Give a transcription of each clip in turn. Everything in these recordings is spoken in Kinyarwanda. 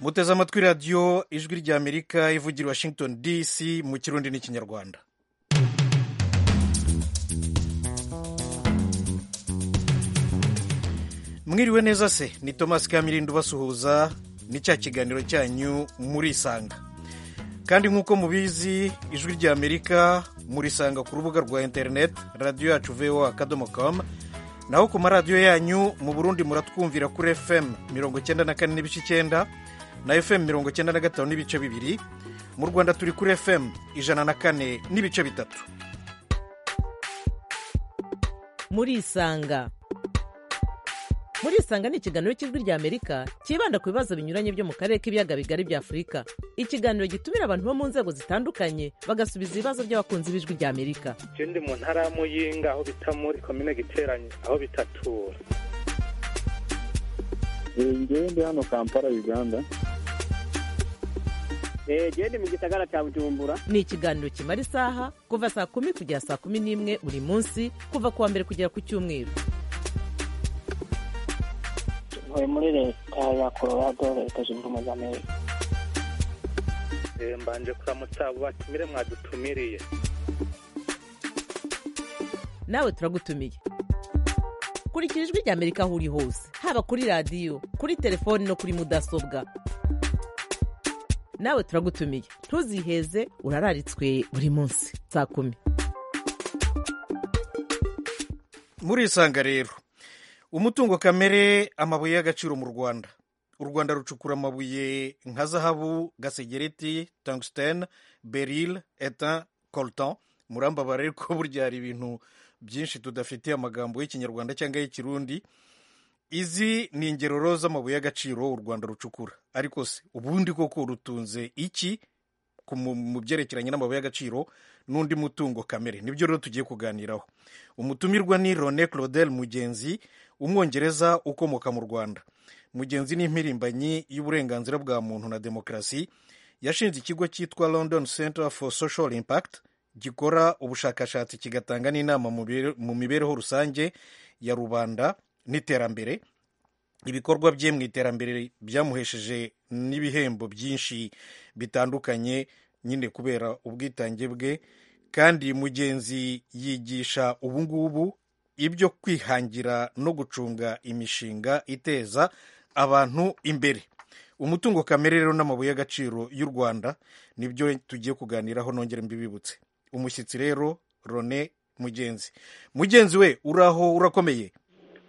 muteze amatwi radiyo ijwi ry'amerika ivugira washington dc mu kirundi n'ikinyarwanda mwiriwe neza se ni thomas kamirindo ubasuhuza ni cya kiganiro cyanyu muri isanga kandi nk'uko mubizi ijwi rya amerika murisanga ku rubuga rwa interineti radiyo yacu voa akadomo kamu naho ku maradiyo yanyu mu burundi muratwumvira kuri fm mirongo icyenda na kane n'ibice icyenda na fm mirongo icyenda na gatanu n'ibice bibiri mu rwanda turi kuri fm ijana na kane n'ibice bitatu murisanga murisanga ni ikiganiro cy'ijwi rya amerika cyibanda ku bibazo binyuranye byo mu karere k'ibiyaga bigari bya afurika ikiganiro gitumira abantu bo mu nzego zitandukanye bagasubiza ibibazo by'abakunzi b'ijwi rya amerika icyo ndi mu ntara ya muyinga aho bita muri komine giteranye aho bitatura ngewe ndi hano kampala uganda genda mu gisagara cya bujumbura ni ikiganiro kimara isaha kuva saa kumi kugera saa kumi n'imwe buri munsi kuva ku wa mbere kugera ku cyumweru ntuye muri leta ya colorado leta zunze ubumwe za amerika mbanje kuramutsa abo batumire mwadutumiriye nawe turagutumiye kurikira ijwi rya amerika aho uri hose haba kuri radiyo kuri telefoni no kuri mudasobwa nawe turagutumiye ntuziheze urararitswe buri munsi saa kumi murisanga rero umutungo kamere amabuye y'agaciro mu rwanda u rwanda rucukura amabuye nka zahabu gasegereti tungsten beril etan coltan murambabara ariko burya hari ibintu byinshi tudafitiye amagambo y'ikinyarwanda cyangwa y'ikirundi izi ni ingeroro z'amabuye y'agaciro u rwanda rucukura ariko se ubundi koko rutunze iki mu byerekeranye n'amabuye y'agaciro n'undi mutungo kamere nibyo rero tugiye kuganiraho umutumirwa ni rone claudel mugenzi umwongereza ukomoka mu rwanda mugenzi ni impirimbanyi y'uburenganzira bwa muntu na demokarasi yashinze ikigo cyitwa london center for social impact gikora ubushakashatsi kigatanga n'inama mu mibereho rusange ya rubanda n'iterambere ibikorwa bye mu iterambere byamuhesheje n'ibihembo byinshi bitandukanye nyine kubera ubwitange bwe kandi mugenzi yigisha ubungubu ibyo kwihangira no gucunga imishinga iteza abantu imbere umutungo kamere rero n'amabuye y'agaciro y'u rwanda nibyo tugiye kuganiraho nongere mbibibutse umushyitsi rero rone mugenzi mugenzi we uraho urakomeye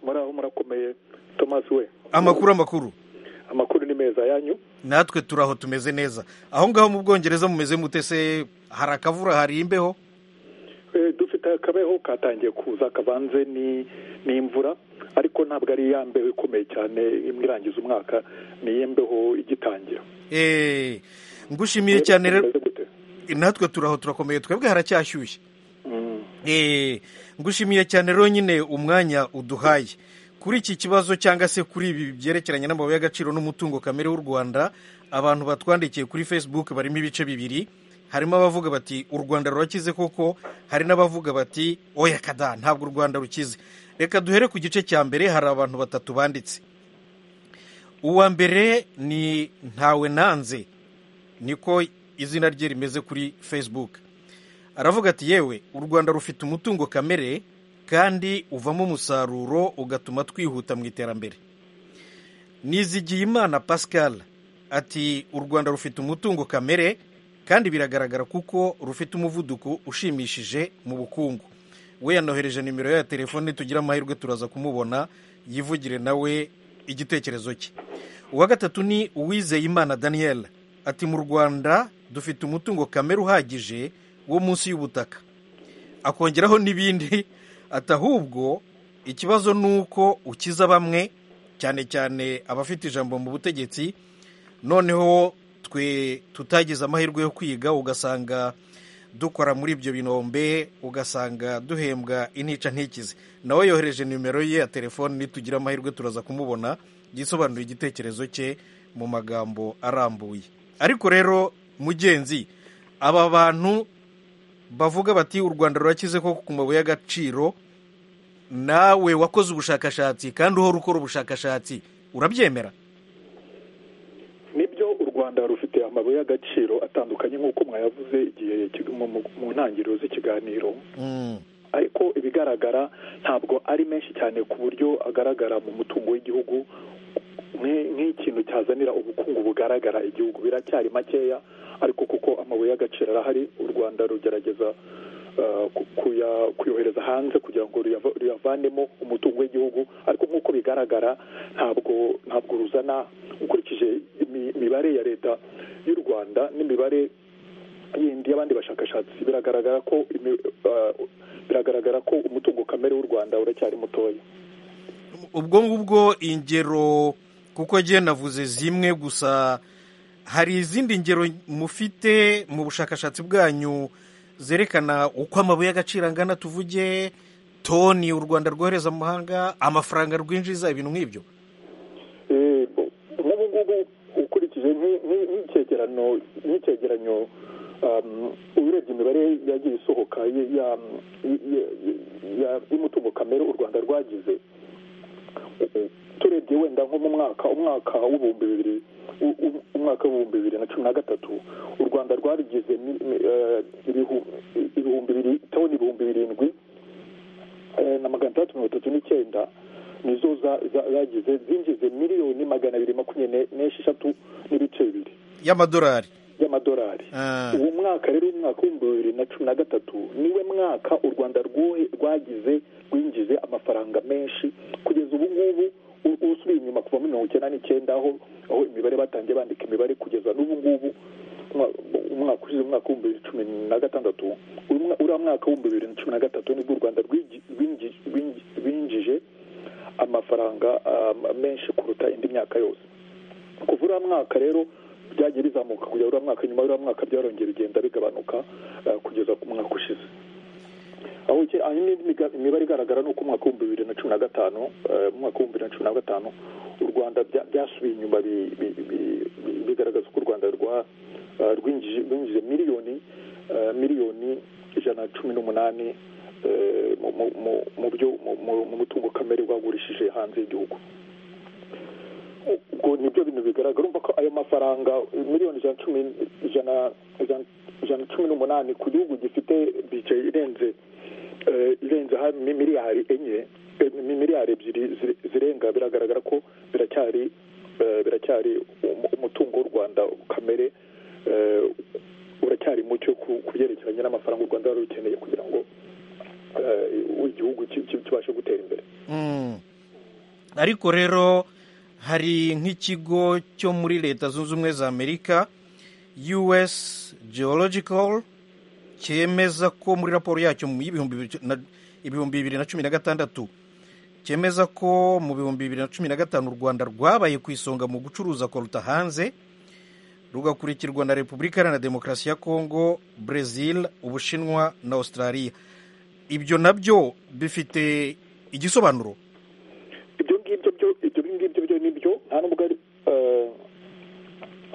muraho murakomeye thomas we amakuru amakuru amakuru ni meza yanyu natwe turaho tumeze neza aho ngaho mu bwongereza mumeze mutese hari akavura hari imbeho dufite akabeho katangiye kuza kavanze n'imvura ariko ntabwo ari ya mbeho ikomeye cyane imwe irangiza umwaka ni imbeho igitangira ngushimiye cyane rero natwe turaho turakomeye twebwe haracyashyushye ngushimiye cyane rero nyine umwanya uduhaye kuri iki kibazo cyangwa se kuri ibi byerekeranye n'amabuye y'agaciro n'umutungo kamere w'u rwanda abantu batwandikiye kuri facebook barimo ibice bibiri harimo abavuga bati u rwanda rurakize koko hari n'abavuga bati oya kada ntabwo u rwanda rukize reka duhere ku gice cya mbere hari abantu batatu banditse uwa mbere ni ntawe nanze niko izina rye rimeze kuri facebook aravuga ati yewe u rwanda rufite umutungo kamere kandi uvamo umusaruro ugatuma twihuta mu iterambere nizigiye imana pascal ati u rwanda rufite umutungo kamere kandi biragaragara kuko rufite umuvuduko ushimishije mu bukungu we yanohereje nimero ya telefone tugira amahirwe turaza kumubona yivugire nawe igitekerezo cye uwa gatatu ni uwizeye imana daniel ati mu rwanda dufite umutungo kamere uhagije wo munsi y'ubutaka akongeraho n'ibindi ati ahubwo ikibazo ni uko ukiza bamwe cyane cyane abafite ijambo mu butegetsi noneho twe tutagize amahirwe yo kwiga ugasanga dukora muri ibyo binombe ugasanga duhembwa inica ntikize nawe yohereje nimero ye ya telefone nitugira amahirwe turaza kumubona yisobanuye igitekerezo cye mu magambo arambuye ariko rero mugenzi aba bantu bavuga bati u rwanda rurakize ko ku mabuye y'agaciro nawe wakoze ubushakashatsi kandi uhora ukora ubushakashatsi urabyemera nibyo rwanda rufite amabuye y'agaciro atandukanye nk'uko mwayavuze igihe mu- mu- mu ntangiriro z'ikiganiro Mm. ariko ibigaragara ntabwo ari menshi cyane ku buryo agaragara mu mutungo w'igihugu nk'i- nk'ikintu cyazanira ubukungu bugaragara igihugu biracyari makeya ariko kuko amabuye y'agaciro arahari u rwanda rugerageza eh, ku- kuya- kuyohereza hanze kugira ngo ruyava- ruyavanemo umutungo w'igihugu ariko nk'uko bigaragara ntabwo ntabwo ruzana ukurikije imi- imibare ya leta y'u rwanda n'imibare yindi y'abandi bashakashatsi biragaragara ko imi- eh, biragaragara ko umutungo kamere w'u rwanda uracyari mutoya ubwo ngubwo ingero kuko agiye navuze zimwe gusa hari izindi ngero mufite mu bushakashatsi bwanyu zerekana uko amabuye y'agaciro angana tuvuge toni u rwanda rwohereza mu mahanga amafaranga rwinjiza ibintu nk'ibyo Eh, nk'ubu ngubu ukurikije nk'i- nk'i- nk'icyegeranyo nk'icyegeranyo um, urebye imibare yagiye isohoka y- ya- y- y- ya- y'umutungo kamere u rwanda rwagize turebye wenda nko mu mwaka umwaka w'ibihumbi bibiri u- u- umwaka w'ibihumbi bibiri na cumi na gatatu u rwanda rwarugize mi- mi- eh, ibihu- ibihumbi bibiri toni ibihumbi birindwi eh, na magana atandatu mirongo itatu n'icyenda nizo za- za- zagize zinjize miliyoni magana abiri makumyabiri ne- n'esheshatu n'ibice bibiri y'amadolari y'amadolari Ah. uwo mwaka rero umwaka w'ibihumbi bibiri na cumi na gatatu niwe mwaka u rwanda rwohe- rwagize rwinjize amafaranga menshi kugeza ubu ngubu u- usubiye inyuma kuva muri mirongo icyenda n'icyenda aho aho imibare batangiye bandika imibare kugeza n'ubu ngubu umwa- umwaka ushize umwaka w'ibihumbi bibiri cumi na gatandatu uyu mwa- uriya mwaka w'ibihumbi bibiri na cumi na gatatu nibwo u rwanda rwigi- rwinji- rwinji- rwinjije amafaranga um, menshi kuruta indi myaka yose kuva uriya mwaka rero byagiye bizamuka kujya uriya mwaka nyuma y'uriya mwaka byarongeye bigenda bigabanuka eh, kugeza ku mwaka ushize aho uke- aho indi miga- imibare igaragara ni uko umwaka w'ibihumbi bibiri na cumi na gatanu eh, mu mwaka w'ibihumbi bibiri na cumi na gatanu u rwanda bya- byasubiye inyuma bi- bi- bi- bi- bigaragaza ko u rwanda rwa- eh, rwinjije rwinjije miliyoni eh, miliyoni ijana na cumi n'umunani eh, mu- mu- mu- mu byo- mu- mu- mu mutungo kamere rwagurishije hanze y'igihugu ubwo nibyo bintu bigaragara urumva ko ayo mafaranga miliyoni ijana na cumi ijana ijana ijana na cumi n'umunani ku gihugu gifite bije irenze eh, irenze hamwe miliyari enye eh, mi- miliyari ebyiri zire- zirenga biragaragara ko biracyari eh, biracyari um- umutungo w'u rwanda kamere eh, uracyari mucyo ku- ku byerekeranye n'amafaranga u rwanda rwari rukeneye kugira ngo eh, igihugu ki- ki- kibashe gutera imbere Mm. ariko rero hari nk'ikigo cyo muri leta zunze ubumwe za amerika us geological cyemeza ko muri raporo yacyo mu y'ibihumbi bibiri na- ibihumbi bibiri na cumi na gatandatu cyemeza ko mu bihumbi bibiri na cumi na gatanu u rwanda rwabaye ku isonga mu gucuruza koruta hanze rugakurikirwa na repubulika iharanira demokarasi ya kongo brezil ubushinwa na australia ibyo nabyo bifite igisobanuro ibyo ngibyo byo ibyo ngibyo byo nibyo nta nubwo ari eh,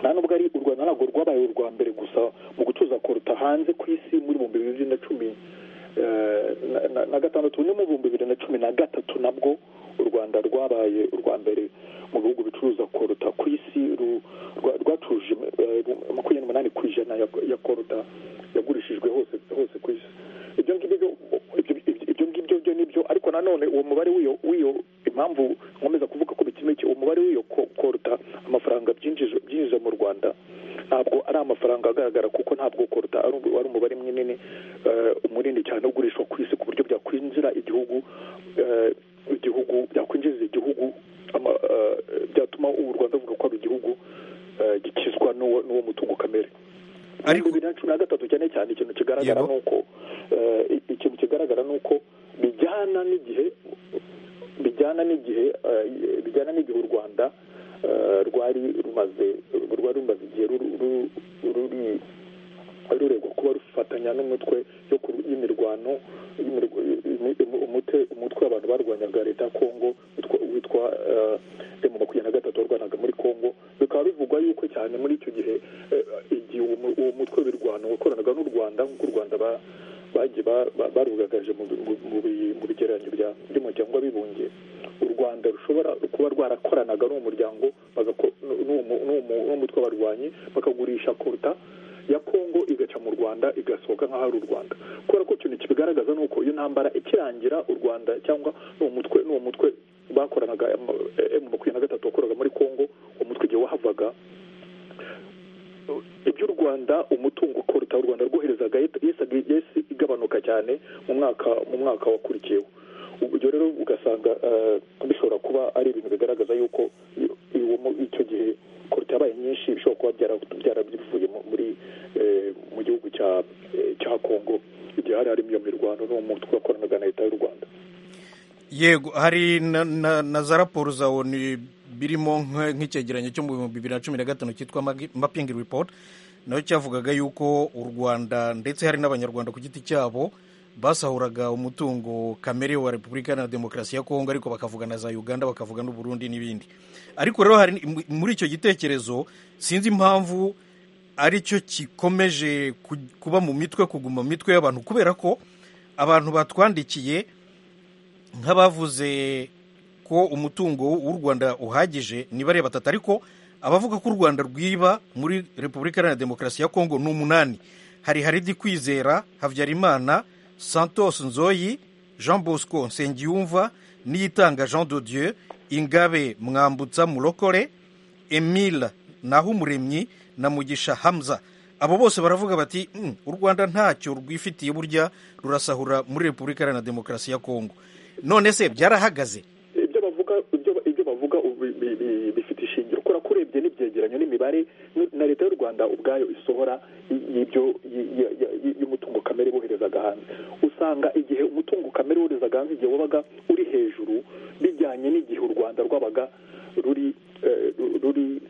nta nubwo ari u rwanda ntabwo rwabaye urwa mbere gusa mu gutuza koruta hanze ku isi muri ibihumbi bibiri na cumi eh, na- na- na gatandatu no mu bihumbi bibiri na cumi na gatatu nabwo u rwanda rwabaye urwa mbere mu bihugu bicuruza koruta ku isi ru- rwa- rwacuruje eh, makumyabiri n'umunani ku ijana ya- ya koruta yagurishijwe hose hose ku isi ibyo ngibyo byo- ibyo- ibyo- ibyo ngibyo byo nibyo ariko nanone uwo mubare w'iyo w'iyo impamvu nkomeza kuvuga ko bikimeke umubare w'iyo ko- koruta amafaranga byinjiza byinjiza mu rwanda ntabwo ari amafaranga agaragara kuko ntabwo koruta ari umu- ari umubare munini eh, munini cyane ugurishwa ku isi ku buryo byakwinjira igihugu eh, igihugu byakwinjiza igihugu ama- eh, byatuma u rwanda ruvuga ko ari igihugu eh, gikizwa n'uwo n'uwo mutungo kamere Ariko- ariko bibiri na cumi na gatatu cyane cyane ikintu kigaragara Yego. ni uko eh, i- ikintu kigaragara ni uko bijyana n'igihe bijyana n'igihe eh, bijyana n'igihe u rwanda eh, rwari rumaze rwari rumaze igihe ruri ruri- ruri- ruregwa kuba rufatanya n'umutwe yo ku- y'imirwano y'imirwa- imi- umu- umute- umutwe abantu barwanyaga leta ya kongo witwa- witwa eh, emu makumyabiri na gatatu warwanaga muri kongo bikaba bivugwa yuko cyane muri icyo gihe eh, igihe uwo mu- uwo mutwe w'ibirwano wakoranaga n'u rwanda nk'uko u rwanda ba- bagiye ba- ba- barugagaje mu bi- mu bi- mu bigereranyo bya by'abibumbye by'umuryango w'abibumbye u rwanda rushobora kuba rwarakoranaga n'umuryango n'umutwe w'abarwanyi bakagurisha koruta ya kongo igaca mu rwanda igasohoka nk'aho ari u rwanda kubera ko ikintu kibigaragaza ni uko iyo ntambara ikirangira u rwanda cyangwa n'uwo mutwe n'uwo mutwe bakoranaga emu makumyabiri na gatatu wakoraga muri kongo uwo mutwe igihe wahavaga iby'u rwanda umutungo koruta u rwanda rwoherezaga yesi igabanuka cyane mu mwaka mu mwaka wakurikiyeho ubwo rero ugasanga bishobora kuba ari ibintu bigaragaza yuko icyo gihe koruta yabaye nyinshi bishobora kuba byarabivuye muri mu gihugu cya kongo igihe hari harimo iyo mirwano n'umutwe wakoranaga na leta y'u rwanda yego hari na za raporo za onu birimo nk'icyegeranyo cyo mu bihumbi bibiri na cumi na gatanu cyitwa mapping report nayo cyavugaga yuko u rwanda ndetse hari n'abanyarwanda ku giti cyabo basahuraga umutungo kamere wa repubulika na demokarasi ya kongo ariko bakavuga na za uganda bakavuga n'uburundi n'ibindi ariko rero hari muri icyo gitekerezo sinzi impamvu aricyo gikomeje kuba mu mitwe kuguma mu mitwe y'abantu kubera ko abantu batwandikiye nk'abavuze ko umutungo w'u Rwanda uhagije ni bare batatu ariko abavuga ko u Rwanda rwiba muri Repubulika Iharanira Demokarasi ya Kongo ni umunani hari Haridi Kwizera Habyarimana Santos Nzoyi Jean Bosco Nsengiyumva Niyitanga Jean de Dieu Ingabe Mwambutsa Murokore Emile Nahumuremyi na Mugisha Hamza abo bose baravuga bati u Rwanda ntacyo rwifitiye burya rurasahura muri Repubulika Iharanira Demokarasi ya Kongo none se byarahagaze ibyo bavuga ibyo bavuga bifite ishingiro kubera ko urebye n'ibyegeranyo n'imibare na leta y'u rwanda ubwayo isohora y'ibyo y'umutungo kamere boherezaga hanze usanga igihe umutungo kamere woherezaga hanze igihe wabaga uri hejuru bijyanye n'igihe u rwanda rwabaga ruri ruri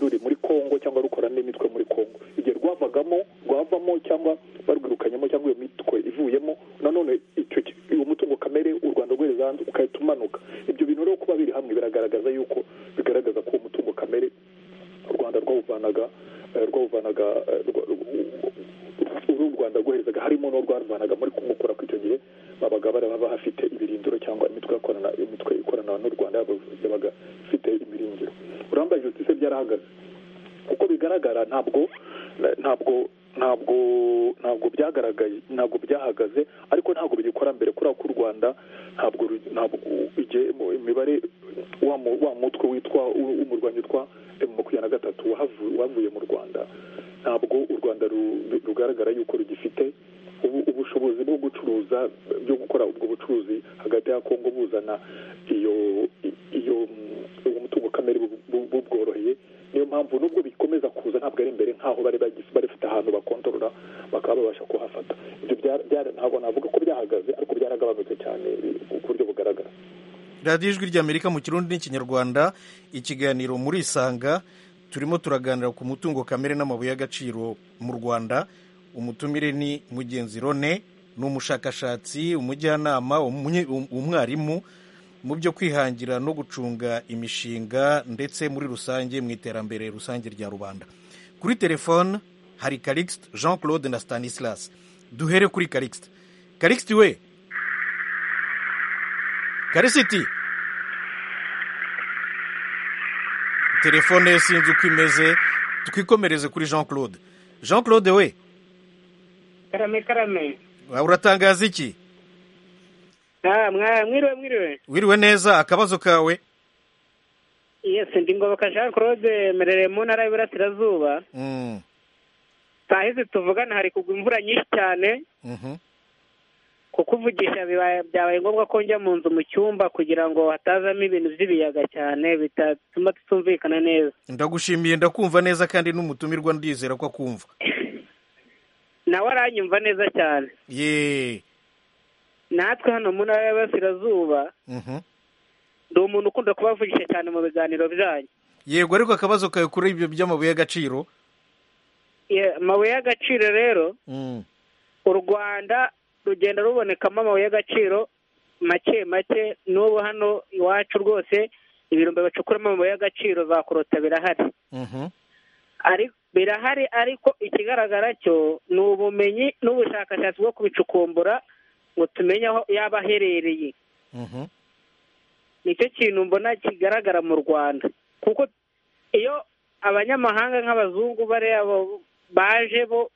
ruri muri kongo cyangwa rukora n'imitwe muri kongo igihe rwavagamo rwavamo cyangwa barwirukanyemo cyangwa iyo mitwe ivuyemo nanone uwo mutungo kamere u rwanda rwohereza hanze ugahita umanuka ibyo bintu rero kuba biri hamwe biragaragaza yuko bigaragaza ko uwo mutungo kamere u rwanda rwawuvanaga rwawuvanaga uru rwanda rwoherezaga harimo n'uwo rwaruvanaga muri kongo kubera ko icyo gihe babaga baraba bahafite ibirindiro cyangwa imitwe ikorana imitwe ikorana n'u rwanda yabaga ifite imiringiro uramba justice byarahagaze uko bigaragara ntabwo ntabwo ntabwo ntabwo byagaragaye ntabwo byahagaze ariko ntabwo bigikora mbere kubera ko u rwanda ntabwo ntabwo imibare wa mutwe witwa umurwanyi witwa makumyabiri na gatatu wavuye mu rwanda ntabwo u rwanda rugaragara yuko rugifite ubushobozi bwo gucuruza byo gukora ubwo bucuruzi hagati ya kongo buzana iyo iyo uwo mutungo kamere bubworoheye niyo mpamvu nubwo bikomeza kuza ntabwo ari imbere nk'aho bari bafite ahantu bakontorora bakaba babasha kuhafata ibyo ntabwo navuga ko byahagaze ariko byaragabanutse cyane ku buryo bugaragara radiyo ijwi ry'amerika mu kirundi n'ikinyarwanda ikiganiro muri isanga turimo turaganira ku mutungo kamere n'amabuye y'agaciro mu rwanda umutumire ni mugenzi rone ni umushakashatsi umujyanama umwarimu mu byo kwihangira no gucunga imishinga ndetse muri rusange mu iterambere rusange rya rubanda kuri telefone hari karikisite jean claude na stanislas duhere kuri karikisite karikisite we karisiti telefone ye sinzi uko imeze twikomereze kuri jean claude jean claude we karame karame uratangaza iki mwiriwe mwiriwe wiriwe neza akabazo kawe yesi ndi ngoboka jean claude merereye mu ntara y'iburasirazuba saa hizi tuvugana hari kugwa imvura nyinshi cyane kuko uvugisha byabaye ngombwa ko njya mu nzu mu cyumba kugira ngo hatazamo ibintu by'ibiyaga cyane bitatuma tutumvikana neza ndagushimiye ndakumva neza kandi n'umutumirwa ndizera ko akumva nawe aranyumva neza cyane yeee natwe hano mu ntara y'aburasirazuba ndi umuntu ukunda kubavugisha cyane mu biganiro byanyu yego ariko akabazo kawe kuri ibyo by'amabuye y'agaciro amabuye y'agaciro rero u rwanda rugenda rubonekamo amabuye y'agaciro make make n'ubu hano iwacu rwose ibirombe bacukuramo amabuye y'agaciro za korota birahari birahari ariko ikigaragara cyo ni ubumenyi n'ubushakashatsi bwo kubicukumbura ngo tumenye aho yaba aherereye nicyo kintu mbona kigaragara mu rwanda kuko iyo abanyamahanga nk'abazungu bariya bo- baje bo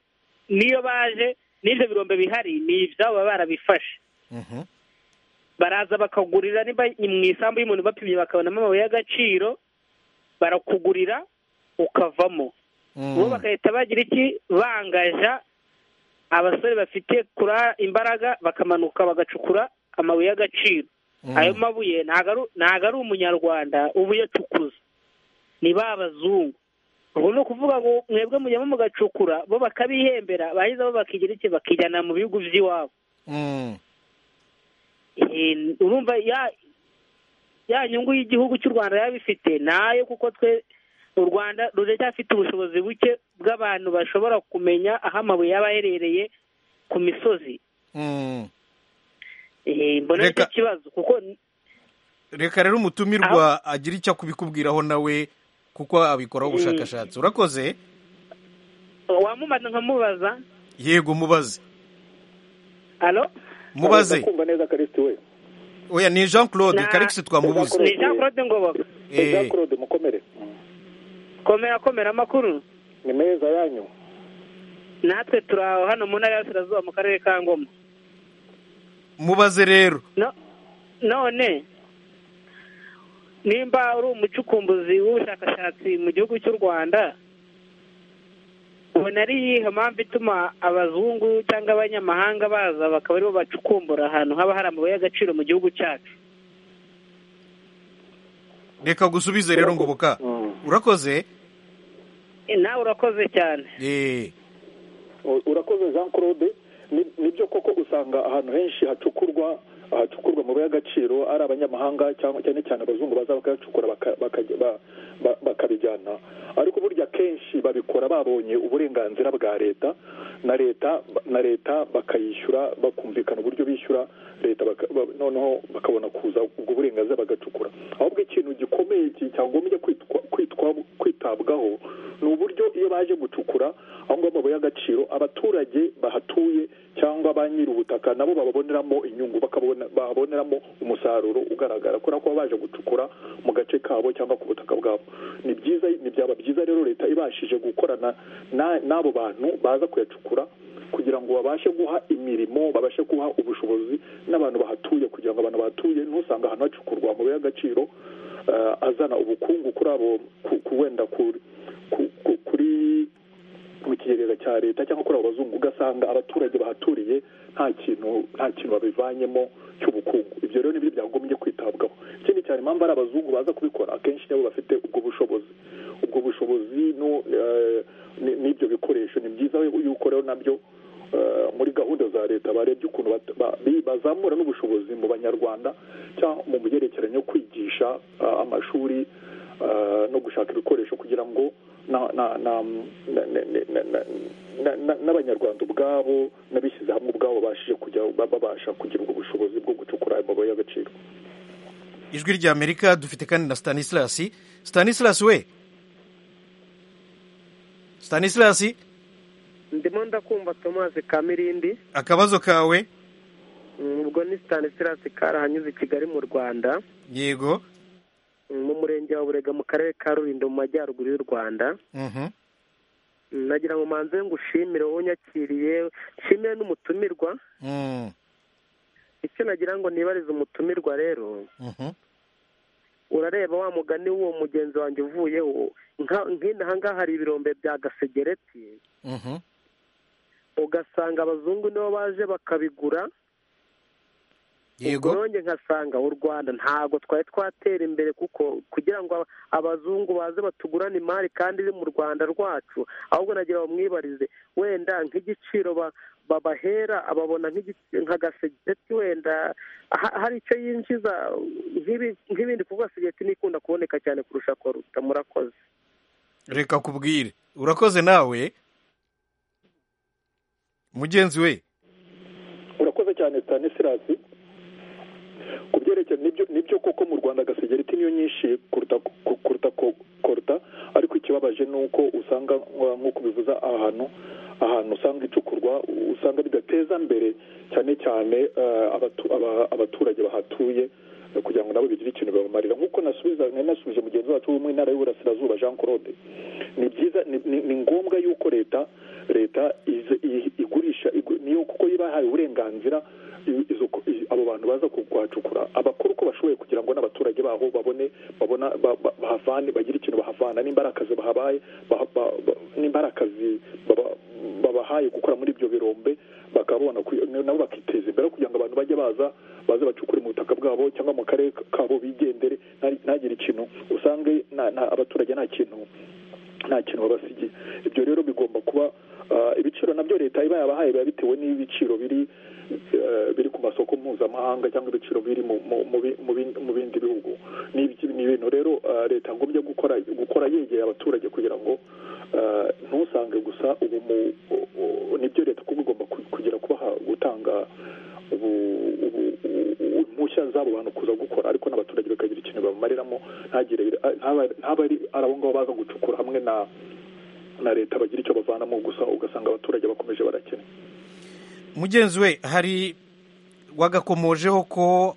niyo baje n'ibyo birombe bihari ni ibyabo baba barabifashe baraza bakagurira niba ni mu isambu y'umuntu bapimye bakabonamo amabuye y'agaciro barakugurira ukavamo bo bagahita bagira iki bangaja abasore bafite kura imbaraga bakamanuka bagacukura amabuye y'agaciro ayo mabuye ntago ari- ntago ari umunyarwanda uba uyacukuza ni ba bazungu ubwo ni ukuvuga ngo mwebwe mujyamo mugacukura bo bakabihembera bahiza bo bakigira iki bakijyana mu bihugu by'iwabo Eh, urumva ya ya nyungu y'igihugu cy'u rwanda yabifite nayo kuko twe u rwanda ruracyafite ubushobozi buke bw'abantu bashobora kumenya aho amabuye yaba aherereye ku misozi Eh, mbona nicyo Reka- kibazo kuko reka rero umutumirwa agira icyo kubikubwiraho nawe kuko abikoraho ubushakashatsi urakoze wamubaza nkamubaza yego mubaze alo mubaze kumva neza karisiti we oya ni jean claude Na- karikisi twamubuze ni jean claude ngoboka Eh. jean claude mukomere komera komera amakuru ni meza yanyu natwe turi aho hano mu ntara y'abasirazuba mu karere ka ngoma mubaze rero no none nimba uri umucukumbuzi w'ubushakashatsi mu gihugu cy'u rwanda ubona ari iyihe mpamvu ituma abazungu cyangwa abanyamahanga baza bakaba aribo bacukumbura ahantu haba hari amabuye y'agaciro mu gihugu cyacu reka gusubize rero ngoboka urakoze Eh, nawe urakoze cyane Eh, U- urakoze jean claude Ni- nibyo koko usanga ahantu henshi hacukurwa ahacukurwa amabuye y'agaciro ari abanyamahanga cyangwa cyane cyane abazungu baza bakayacukura baka- bakajya- ba- ba- bakabijyana ariko burya kenshi babikora babonye uburenganzira bwa leta na leta na leta bakayishyura bakumvikana uburyo bishyura leta baka- ba- noneho bakabona kuza ubwo burenganzira bagacukura ahubwo ikintu gikomeye ki- cyagombye kwitwa- kwitwa kwitabwaho ni uburyo iyo baje gucukura aho ngaho amabuye y'agaciro abaturage bahatuye cyangwa ba nyiri ubutaka nabo bababoneramo inyungu bakabona- baboneramo umusaruro ugaragara kubera ko baba baje gucukura mu gace kabo cyangwa ku butaka bwabo ni byiza ni byaba byiza rero leta ibashije gukorana na- n'abo bantu baza kuyacukura kugira ngo babashe guha imirimo babashe guha ubushobozi n'abantu bahatuye kugira ngo abantu bahatuye ntusange ahantu hacukurwa amabuye y'agaciro eh, azana ubukungu kuri abo ku- ku- wenda ku- ku- ku- kuri mu kigega cya leta cyangwa kuri abo bazungu ugasanga abaturage bahaturiye nta kintu nta kintu babivanyemo cy'ubukungu ibyo rero nibyo byagombye kwitabwaho ikindi cyane impamvu ari abazungu baza kubikora akenshi nabo bafite ubwo bushobozi ubwo bushobozi no, eh, ni- n'ibyo bikoresho ni byiza yuko rero nabyo eh, muri gahunda za leta barebye ukuntu bat- ba- bi- bazamura n'ubushobozi mu banyarwanda cyangwa mu byerekeranye no kwigisha ah, amashuri ah, no gushaka ibikoresho kugira ngo na- na- na- na- na- na- na- na- na- na- n'abanyarwanda ubwabo n'abishyize hamwe ubwabo babashije kujya babasha kugira ubwo bushobozi bwo gucukura ayo mabuye y'agaciro ijwi rya amerika dufite kandi na stanislas stanislas we stanislas ndimo ndakumva thomas kamirindi akabazo kawe Mm, ubwo ni stanislas karahanyuze i kigali mu rwanda yego Mm, mu murenge wa burega mu karere ka rulindo mu majyaruguru y'u rwanda Mhm. Mm, nagira ngo manze ngushimire wowe unyakiriye nshimire n'umutumirwa Mm, icyo nagira ngo nibarize umutumirwa rero mhm. urareba wa mugani w'uwo mugenzi wanjye uvuyeho nka- nk'inaha ngaha hari ibirombe bya gasegereti Mhm. ugasanga abazungu nibo baje bakabigura yego uburonge nkasanga u rwanda ntabwo twari twatera imbere kuko kugira ngo aba- abazungu baze batugurane imari kandi iri mu rwanda rwacu ahubwo nagira bamwibarize wenda nk'igiciro ba- babahera ababona nk'igi- nka gasegeti wenda ha- hari icyo yinjiza nk'ibi- nk'ibindi kuko gasegeti nikunda kuboneka cyane kurusha koruta murakoze reka kubwire urakoze nawe mugenzi we urakoze cyane stanislas ku byerekeye nibyo nibyo koko mu rwanda gasegereti niyo nyinshi kuruta ku- kuruta ko- koruta ariko ikibabaje ni uko usanga uh, nk'uko bivuza ahantu ahantu usanga icukurwa usanga bidateza mbere cyane cyane uh, abatu- aba- abaturage bahatuye uh, kugira ngo nabo bigire ikintu babamarira nk'uko nasubiza nari nasubije mugenzi wacu wo mu ntara y'uburasirazuba jean claude ni byiza ni, ni, ni ngombwa yuko leta leta ize- i- igurisha igu- niyo kuko iba yahaye uburenganzira i- izo ku- i- abo bantu baza kuhacukura abakora uko bashoboye kugira ngo n'abaturage baho babone babona ba- ba- bahavane bagire ikintu bahavana nimba ari akazi bahabaye baha- ba- ba- nimba ari akazi baba- babahaye gukora muri ibyo birombe bakabona ku- nabo bakiteza imbere kugira ngo abantu bajye baza baze bacukure mu butaka bwabo cyangwa mu karere kabo bigendere nta- ntagire ikintu usange na- na- abaturage nta kintu nta kintu babasigiye ibyo rero bigomba kuba ah, ibiciro nabyo leta iba yabahaye biba bitewe n'ibiciro biri eh, biri ku masoko mpuzamahanga cyangwa ibiciro biri mu- mu- mu bi- mu bin- mu bindi bihugu ni ibiki- ni ibintu rero ah, leta yagombye gukora gukora yegeye abaturage kugira ngo ah, ntusange gusa ubu mu- u- u- nibyo leta kuba igomba ku- kugira kuba gutanga ubu- ubu- ubu- impushya z'abo bantu kuza gukora ariko n'abaturage bakagira ikintu bamumariramo ntagire ntaba- ntaba ari ari abo ngabo baza gucukura hamwe na na leta bagira icyo bavanamo gusa ugasanga abaturage bakomeje barakena mugenzi we hari wagakomojeho ko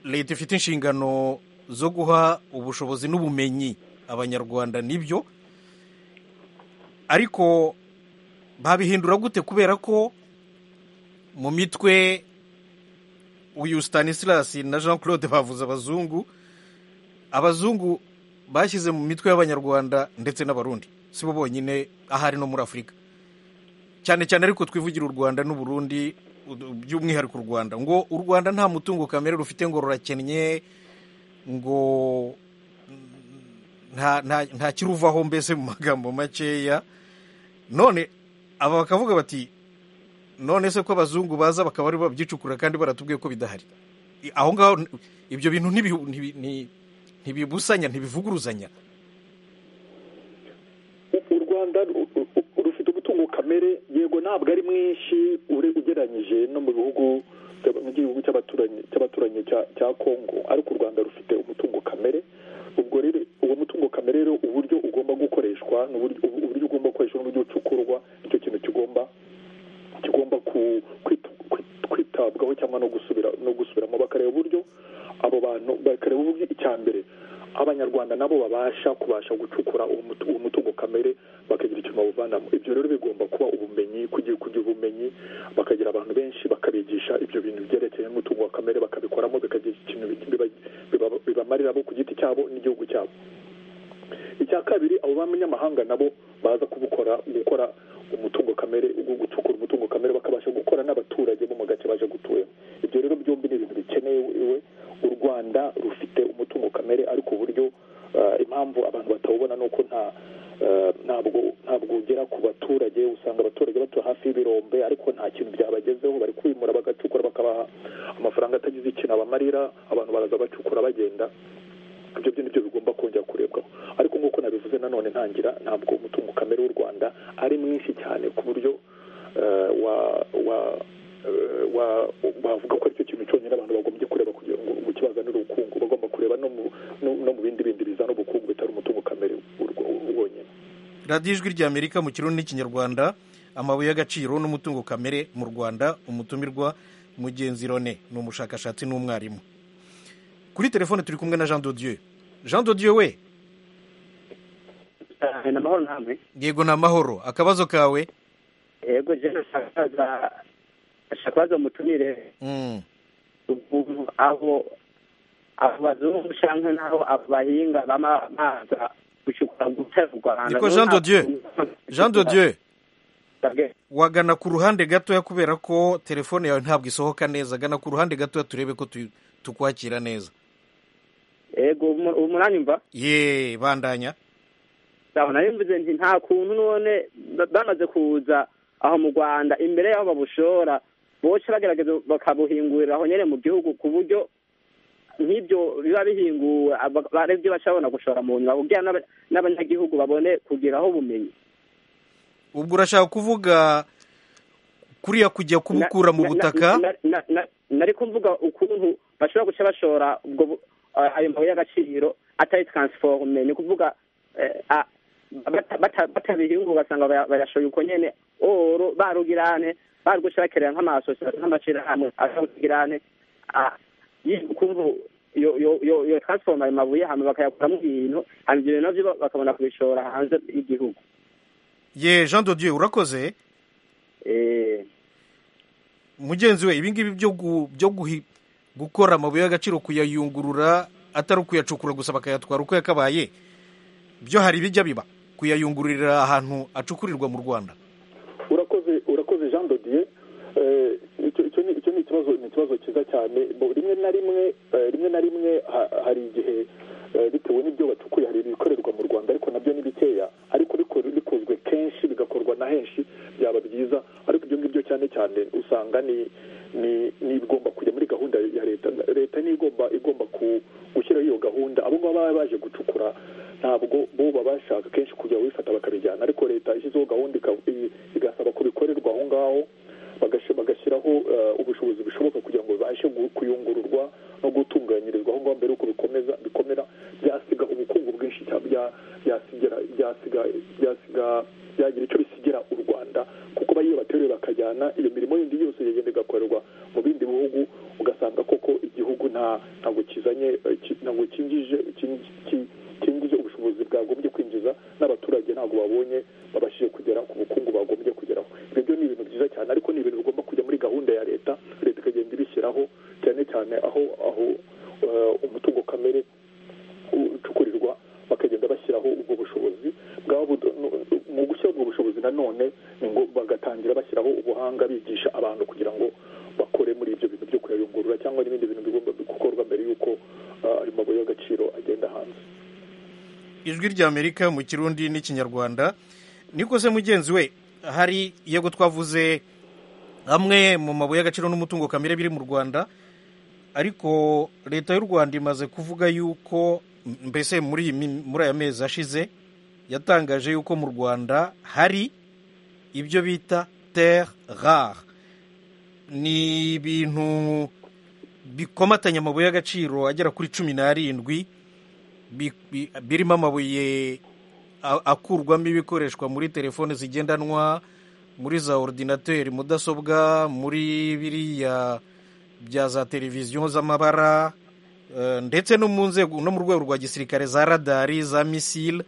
leta ifite inshingano zo guha ubushobozi n'ubumenyi abanyarwanda nibyo ariko babihindura gute kubera ko mu mitwe uyu Stanislas na Jean Claude bavuze abazungu abazungu bashyize mu mitwe y'abanyarwanda ndetse n'abarundi si bo bonyine ahari no muri afurika cyane cyane ariko twivugire u rwanda n'u Burundi u- by'umwihariko u rwanda ngo u rwanda nta mutungo kamere rufite ngo rurakennye ngo nta nta- nta kiruvaho mbese mu magambo makeya none aba bakavuga bati none se ko abazungu baza bakaba ari bo babyicukura kandi baratubwiye ko bidahari I- aho ngaho n- ibyo bintu ntibi- ntibi- nti- ntibibusanya ntibivuguruzanya u u rwanda ru- ru- ru- rufite umutungo kamere yego ntabwo ari mwinshi ure- ugereranyije no mu bihugu by'aba- mu gihugu cy'abaturanyi cy'abaturanyi cya- cya kongo ariko u rwanda rufite umutungo kamere ubwo rero uwo mutungo kamere rero uburyo ugomba gukoreshwa n'uburyo- ubu- uburyo ugomba gukoreshwa n'uburyo ucukurwa nicyo kintu kigomba kigomba ku- kwit- kwit- kwitabwaho cyangwa no gusubira no gusubiramo bakareba uburyo abo bantu bakareba uburyo icya mbere abanyarwanda nabo babasha kubasha gucukura uwo mutu- uwo mutungo kamere bakagira ikintu bawuvanamo ibyo rero bigomba kuba ubumenyi kugira kugira ubumenyi bakagira abantu benshi bakabigisha ibyo bintu byerekeye n'umutungo wa kamere bakabikoramo bikagira ikintu biba- biba- bibamarira bo ku giti cyabo n'igihugu cyabo icya kabiri abo b'abanyamahanga nabo baza kubukora gukora umutungo kamere gu- gucukura umutungo kamere bakabasha gukora n'abaturage bo mu gace baje gutuyemo ibyo rero byombi ni ibintu bikenewe u rwanda rufite umutungo kamere ariko uburyo ah, impamvu abantu batawubona ni uko nta ah, ntabwo ntabwo ugera ku baturage usanga abaturage batuye hafi y'ibirombe ariko nta kintu byabagezeho bari kwimura bagacukura bakabaha amafaranga atagize ikintu abamarira abantu baraza bacukura bagenda ibyo byo nibyo bigomba kongera kurebwaho ariko nk'uko nabivuze nanone ntangira ntabwo umutungo kamere w'u rwanda ari mwinshi cyane ku buryo eh, wa wa eh, wa- wavuga ko aricyo kintu cyonyine abantu bagombye kureba kugira ngo ukibazanire ubukungu bagomba kureba no mu no- no mu bindi bindi bizana ubukungu bitari umutungo kamere urwo- wonyine radiyo ijwi ry'amerika mu kirundi n'ikinyarwanda amabuye y'agaciro n'umutungo kamere mu rwanda umutumirwa mugenzi rone ni umushakashatsi n'umwarimu kuri telefone turi kumwe na jean dodieu jean dodieu we ni amahoro namwe yego ni amahoro akabazo kawe yego jewe nshakaza nshakaza mutumire Mm, ubu abo abo bazungu canke nabo abo bahinga bama baza gushikura gutera u Rwanda Niko Jean de Dieu. jean dodieu wagana ku ruhande gatoya kubera ko telefone yawe ntabwo isohoka neza gana ku ruhande gatoya turebe ko tu- tukwakira neza yego umunani mva ye bandanya sawa nari mvuze nti nta kuntu none ba- bamaze kuza aho mu rwanda imbere y'aho babushora boca bagerageza bakabuhingurira aho nyene mu gihugu ku buryo nk'ibyo biba bihinguwe aba- ba- arivyo baca babona gushora mu nyuma kugira n'aba- n'abanyagihugu babone kugiraho ubumenyi ubwo urashaka kuvuga kuriya kujya kubukura mu Na- na- butaka na- na- na- nari kumvuga ukuntu bashobora guca bashora ubwo bu- ayo mabuye y'agaciro atari transforme ni kuvuga eh, a- batabiye igihugu ugasanga barashoye uko nyene oro barugirane barugushakerera nk'amasosiyete n'amashyirahamwe asabugirane kumva yo yo yo yo transforma ayo mabuye hama bakayakuramo ibintu hama ibyo bintu navyo bakabona kubishora hanze y'igihugu ye jean de dieu urakoze eh mugenzi we ibingibi byo gu- byo guhi- gukora amabuye y'agaciro kuyayungurura atari ukuyacukura gusa bakayatwara uko yakabaye byo hari ibijya biba kuyayungururira ahantu acukurirwa mu rwanda urakoze urakoze jean dodier Eh, icyo icyo ni icyo ni ikibazo ni ikibazo cyiza cyane Bo- rimwe na rimwe eh, rimwe na rimwe ha- hari igihe eh, bitewe n'ibyo bacukuye hari ibikorerwa mu rwanda ariko nabyo ni bikeya ariko riko- rikozwe kenshi bigakorwa na henshi byaba byiza ariko ibyo ngibyo cyane cyane usanga ni ni ni ibigomba kujya muri gahunda ya leta leta niyo igomba igomba ku- gushyiraho iyo gahunda abo ngabo baba baje gucukura ntabwo bo baba bashaka kenshi kujya babifata bakabijyana ariko leta yashyizeho gahunda ika- i- igasaba ko bikorerwa aho ngaho bagashi- bagashyiraho eh, ubushobozi bushoboka kugira ngo bibashe gu- kuyungururwa no gutunganyirizwa aho ngaho mbere y'uko bikomeza bikomera byasiga ubukungu bwinshi cyane bya- byasigera byasiga byasiga byagira icyo bisigira u rwanda kuko ba- iyo bateruye bakajyana iyo mirimo yindi yose yagenda igakorerwa mu bindi bihugu ugasanga koko igihugu nta ntabwo kizanye eh, ki- ntabwo kinjije kin- ki- kinjije ubushobozi bwagombye kwinjiza n'abaturage ntabwo babonye babashije kugera ku bukungu bagombye kugeraho ibyo byo ni ibintu byiza cyane ariko ni ibintu bigomba kujya muri gahunda ya leta leta ikagenda ibishyiraho cyane cyane aho aho eh, umutungo kamere ucukurirwa bakagenda bashyiraho ubwo bushobozi bwaba budo- no- mu gushyira ubwo bushobozi nanone ni ngo bagatangira bashyiraho ubuhanga bigisha abantu kugira ngo bakore muri ibyo bintu byo kuyayungurura cyangwa n'ibindi bintu bigomba gukorwa mbere y'uko ah, ayo mabuye y'agaciro agenda hanze ijwi ry'amerika mu kirundi n'ikinyarwanda niko se mugenzi we hari yego twavuze amwe mu mabuye y'agaciro n'umutungo kamere biri mu rwanda ariko leta y'u rwanda imaze kuvuga yuko mbese muri iyi mi- muri aya mezi ashize yatangaje yuko mu rwanda hari ibyo bita terre rare ni ibintu bikomatanya amabuye y'agaciro agera kuri cumi n'arindwi bi- bi- birimo amabuye a- akurwamo ibikoreshwa muri telefone zigendanwa muri za ordinateri mudasobwa muri biriya bya za televiziyo z'amabara eh, ndetse no mu nzego no mu rwego rwa gisirikare za radari za misile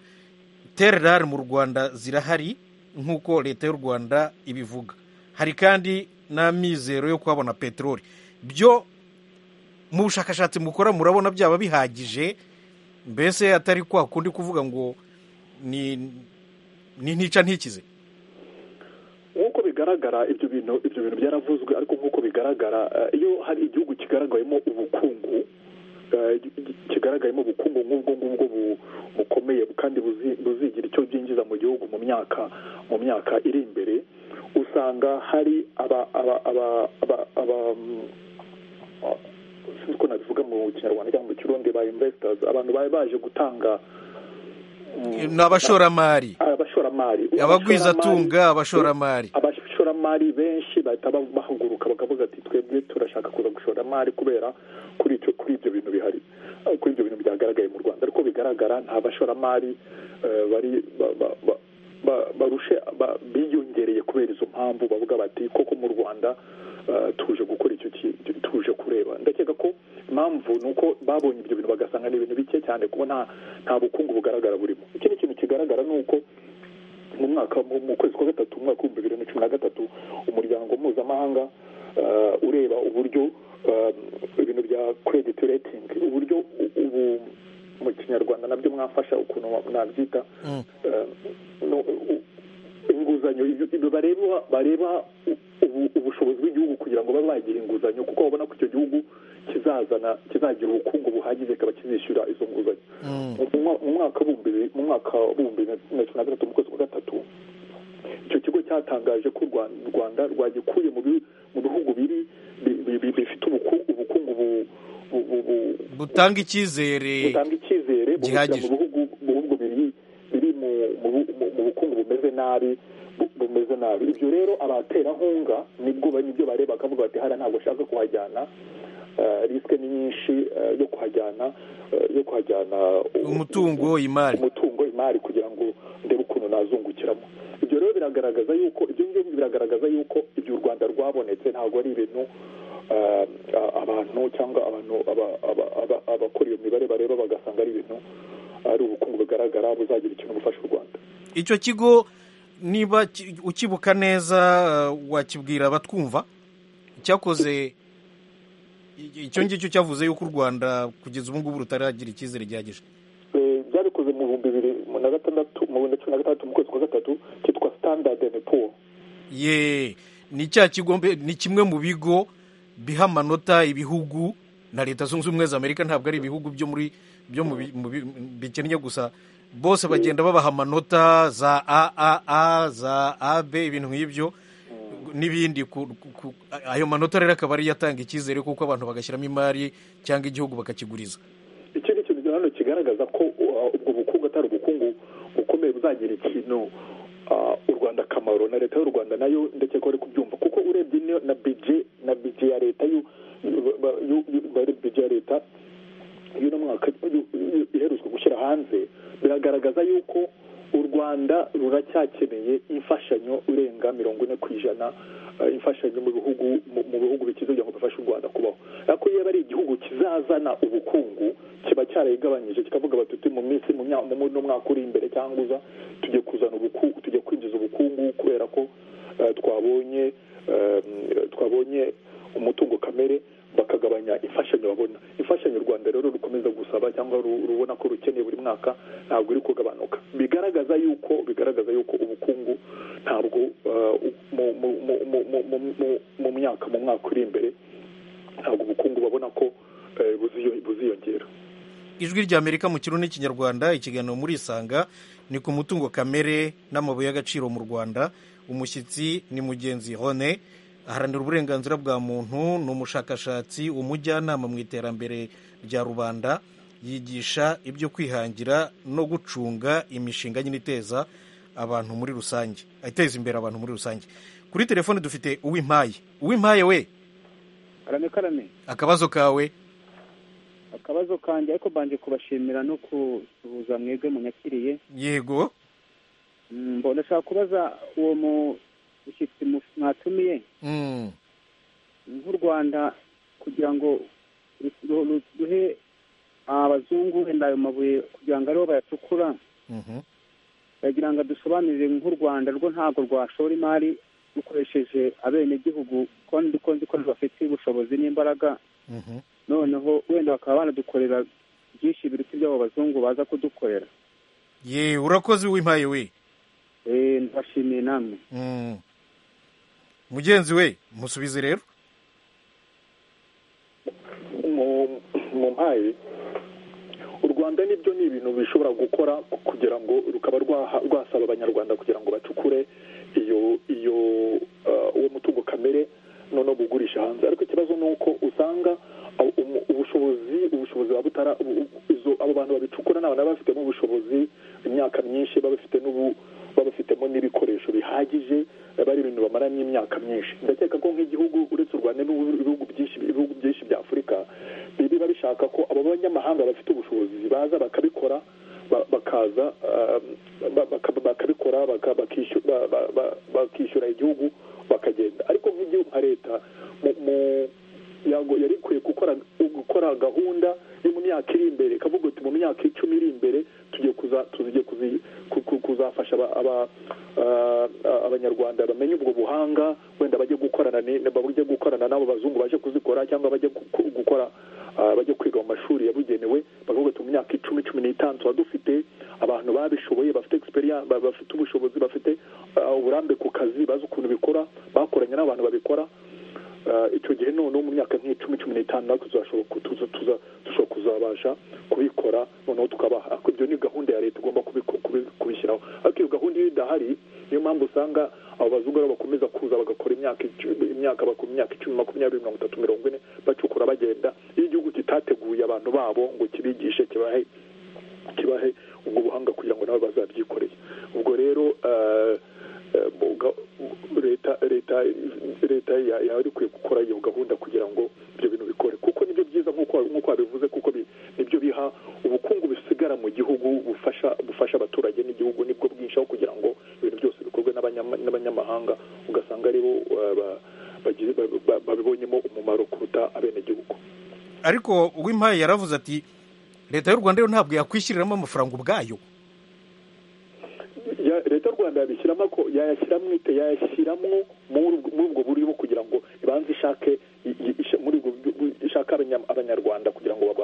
tererari mu rwanda zirahari nk'uko leta y'u rwanda ibivuga hari kandi n'amizero yo kuhabona peteroli byo mu bushakashatsi mukora murabona byaba bihagije mbese atari kwa kundi kuvuga ngo ni ni ntica ntikize nk'uko bigaragara ibyo bintu ibyo bintu byaravuzwe ariko nk'uko bigaragara eh, iyo hari igihugu kigaragayemo ubukungu eh, kigaragayemo ubukungu nk'ubwo ngubwo bu- bukomeye kandi buzi- buzigira icyo byinjiza mu gihugu mu myaka mu myaka iri imbere usanga hari aba aba aba aba aba mm, sinzi uko nabivuga mu kinyarwanda cyangwa mu kirundi ba investors abantu bari baje gutanga mm, ni abashoramari abashoramari abagwizatunga abashoramari abashoramari benshi bahita ba- bahaguruka bakavuga ati twebwe turashaka kuza gushora amari kubera kuri icyo kuri ibyo bintu bihari eh, kuri ibyo bintu byagaragaye mu rwanda ariko bigaragara nta bashoramari eh, bari ba- ba- ba- ba- barushe ba- biyongereye kubera izo mpamvu bavuga bati koko mu rwanda eh, tuje gukora icyo ki- tuje kureba ndakeka ko impamvu ni uko babonye ibyo bintu bagasanga ni ibintu bike cyane kuko nta nta bukungu bugaragara burimo ikindi kintu kigaragara ni uko mu mwaka mu- mu kwezi kwa gatatu mu mwaka w'ibihumbi bibiri na cumi na gatatu umuryango mpuzamahanga eh, ureba uburyo eh, ibintu bya credit rating uburyo u- ubu mu kinyarwanda nabyo mwafasha ukuntu wa- nabyita Mm. eh, no- u- inguzanyo ibyo- ibyo bareba bareba u- ubu- ubushobozi bw'igihugu kugira ngo babe bagira inguzanyo kuko babona ko icyo gihugu kizazana kizagira ubukungu buhagije kikaba kizishyura izo nguzanyo Mm. mu mwa- mu mwaka w'ibihumbi bibiri- mu mwaka w'ibihumbi bibiri na cumi na gatatu mu kwezi kwa gatatu icyo kigo cyatangaje ko u Rwa- u rwanda rwagikuye mu bi- mu bihugu biri bi- bi- bi- bifite ubuku- ubukungu bu- bu- bu- bu- butanga icyizere butanga icyizere bubushyira gihagije. mu bihugu mu bihugu biri biri mu mu bu- mu- mu bukungu bumeze nabi bu- bumeze nabi ibyo rero abaterankunga nibwo ba- nibyo bareba bakavuga bati hariya ntabwo ashaka kuhajyana risike ni nyinshi eh, yo kuhajyana eh, yo kuhajyana umutungo imari umutungo imari kugira ngo ndebe ukuntu nazungukiramo ibyo rero biragaragaza yuko ibyo ngibyo biragaragaza yuko ibyo u rwanda rwabonetse ntabwo ari ibintu eh, a- abantu cyangwa abantu aba- aba- aba- abakora iyo mibare bareba bagasanga ari ibintu ari ubukungu bugaragara buzagira ikintu bufasha u rwanda icyo kigo niba ki- ukibuka neza uh, wakibwira abatwumva cyakoze i- icyo ngicyo cyavuze yuko u rwanda kugeza ubu ngubu rutaragira icyizere gihagije Eh, byabikoze mu bihumbi bibiri na gatandatu mu bihumbi na cumi na gatandatu mu kwezi kwa gatatu cyitwa standard and poor ye ni cya kigo mbe- ni kimwe mu bigo biha amanota ibihugu na leta zunze ubumwe za amerika ntabwo ari ibihugu byo muri byo mu bi- mu bi- bikennye gusa bose bagenda babaha amanota za aaa za ab ibintu nk'ibyo n'ibindi ku- ku- ku- ayo manota rero akaba ariyo atanga icyizere kuko abantu bagashyiramo imari cyangwa igihugu bakakiguriza ikindi kintu cya hano kigaragaza ko uh, ubwo bukungu atari ubukungu bukomeye buzagira ikintu uh, u rwanda akamaro na leta y'u rwanda nayo ndetse ko bari kubyumva kuko urebye niyo na bije na bije ya leta yu- yu- ba- yu- yu- bari bije ya leta y'uno mwaka yu- yu- iherutse gushyira hanze biragaragaza yuko u rwanda ruracyakeneye imfashanyo irenga mirongo ine ku ijana uh, imfashanyo mu bihugu mu mu bihugu bikize kugira ngo bifashe u rwanda kubaho ariko iyo aba ari igihugu kizazana ubukungu kiba cyarayigabanyije kikavuga bati "Uti mu minsi mu myaka no mwaka uri imbere cyangwa uza tujye kuzana ubukungu tujye kwinjiza ubukungu kubera ko eh, twabonye eh, twabonye umutungo kamere bakagabanya imfashanyo babona imfashanyo u rwanda rero rukomeza gusaba cyangwa ru- rubona ko rukeneye buri mwaka ntabwo iri kugabanuka bigaragaza yuko bigaragaza yuko ubukungu ntabwo eh, mu- mu- mu- mu- mu- mu- mu- mu myaka mu mwaka uri imbere ntabwo ubukungu babona ko eh, buziyo- buziyongera ijwi rya amerika mu kirundi n'ikinyarwanda ikiganiro muri isanga ni ku mutungo kamere n'amabuye y'agaciro mu rwanda umushyitsi ni mugenzi hone aharanira uburenganzira bwa muntu ni umushakashatsi umujyanama mu iterambere rya rubanda yigisha ibyo kwihangira no gucunga imishinga nyine iteza abantu muri rusange iteza imbere abantu muri rusange kuri telefone dufite uwimpaye uwimpaye we karame karame akabazo kawe akabazo kanjye ariko mbanje kubashimira no kusuhuza mwebwe munyakiriye yego Mm, mbo- ndashaka kubaza uwo mushyitsi mu- mwatumiye Mm. nk'u rwanda kugira ngo ru- ru- ru- duhe abazungu wenda ayo mabuye kugira ngo aribo bayacukura Mhm. bagira ngo dusobanurire nk'u rwanda rwo ntabwo rwashora imari rukoresheje abenegihugu kandi ko nzi ko bafite ubushobozi n'imbaraga Mhm. noneho wenda bakaba banadukorera byinshi biruta iby'abo bazungu baza kudukorera ye urakoze w'impaye we Eh, ndabashimiye namwe Mm. mugenzi we musubize rero mu mu mpaye u rwanda nibyo ni ibintu bishobora gukora kugira ngo rukaba rwaha- rwasaba abanyarwanda kugira ngo bacukure iyo iyo eh, uwo mutungo kamere noneho bugurisha hanze ariko ikibazo ni uko usanga abo- umu- ubushobozi ubushobozi buba butara ubu- ubu- izo abo bantu babicukura ni abantu baba bafitemo ubushobozi imyaka myinshi baba bafite n'ubu baba bafitemo n'ibikoresho bihagije biba ari ibintu bamaranye imyaka myinshi ndakeka ko nk'igihugu uretse u rwanda n'ibihugu ibihugu byinshi ibihugu byinshi bya afurika biba bishaka ko abo banyamahanga bafite ubushobozi baza bakabikora ba- bakaza ah, ba- baka- bakabikora baka- bakishu- ba- ba- ba- bakishyura igihugu bakagenda ariko nk'igihugu nka leta mu- mu- yago- yari ikwiye gukora gukora gahunda yo mu myaka iri imbere ikavuga iti mu myaka icumi iri imbere tugiye kuza tugiye kuzi- ku- ku- kuzafasha aba- aba- ah, ah, abanyarwanda bamenye ubwo buhanga wenda bajye gukorana ni- bajye gukorana n'abo bazungu baje kuzikora cyangwa bajye gu- gu- gukora ah, bajye kwiga mu mashuri yabugenewe bakavuga ati mu myaka icumi cumi n'itanu tuba dufite abantu babishoboye bafite experience ba- bafite ubushobozi bafite ah, uburambe ku kazi bazi ukuntu bikora bakoranye n'abantu babikora Ah, icyo gihe noneho mu myaka nk'icumi cumi n'itanu natwe tuzashobora ku- tuza tuza- dushobora kuzabasha kubikora noneho tukabaha ariko ibyo ni gahunda ya leta igomba kubiku- kubi- kubishyiraho ariko iyo gahunda iyo idahari niyo mpamvu usanga abo bazungu aribo bakomeza kuza bagakora imyaka icumi imyaka bakora imyaka icumi makumyabiri mirongo itatu mirongo ine bacukura bagenda iyo igihugu kitateguye abantu babo ngo kibigishe kibahe kibahe ubwo buhanga kugira ngo nabo bazabyikoreye ubwo rero eh, leta leta leta yari ikwiye gukora iyo gahunda kugira ngo ibyo bintu bikore kuko nibyo byiza nk'uko babivuze kuko nibyo biha ubukungu busigara mu gihugu bufasha bufasha abaturage n'igihugu nibwo bwinshi aho kugira ngo ibintu byose bikorwe n'abanyamahanga ugasanga aribo babibonyemo umumaro kuruta abenegihugu ariko uw'impaye yaravuze ati leta y'u rwanda yo ntabwo yakwishyuriramo amafaranga ubwayo leta y'u rwanda yabishyiramo ko yayashyiramo ite yayashyiramo muri ubwo buryo kugira ngo ibanze ishake muri ishake abanyarwanda kugira ngo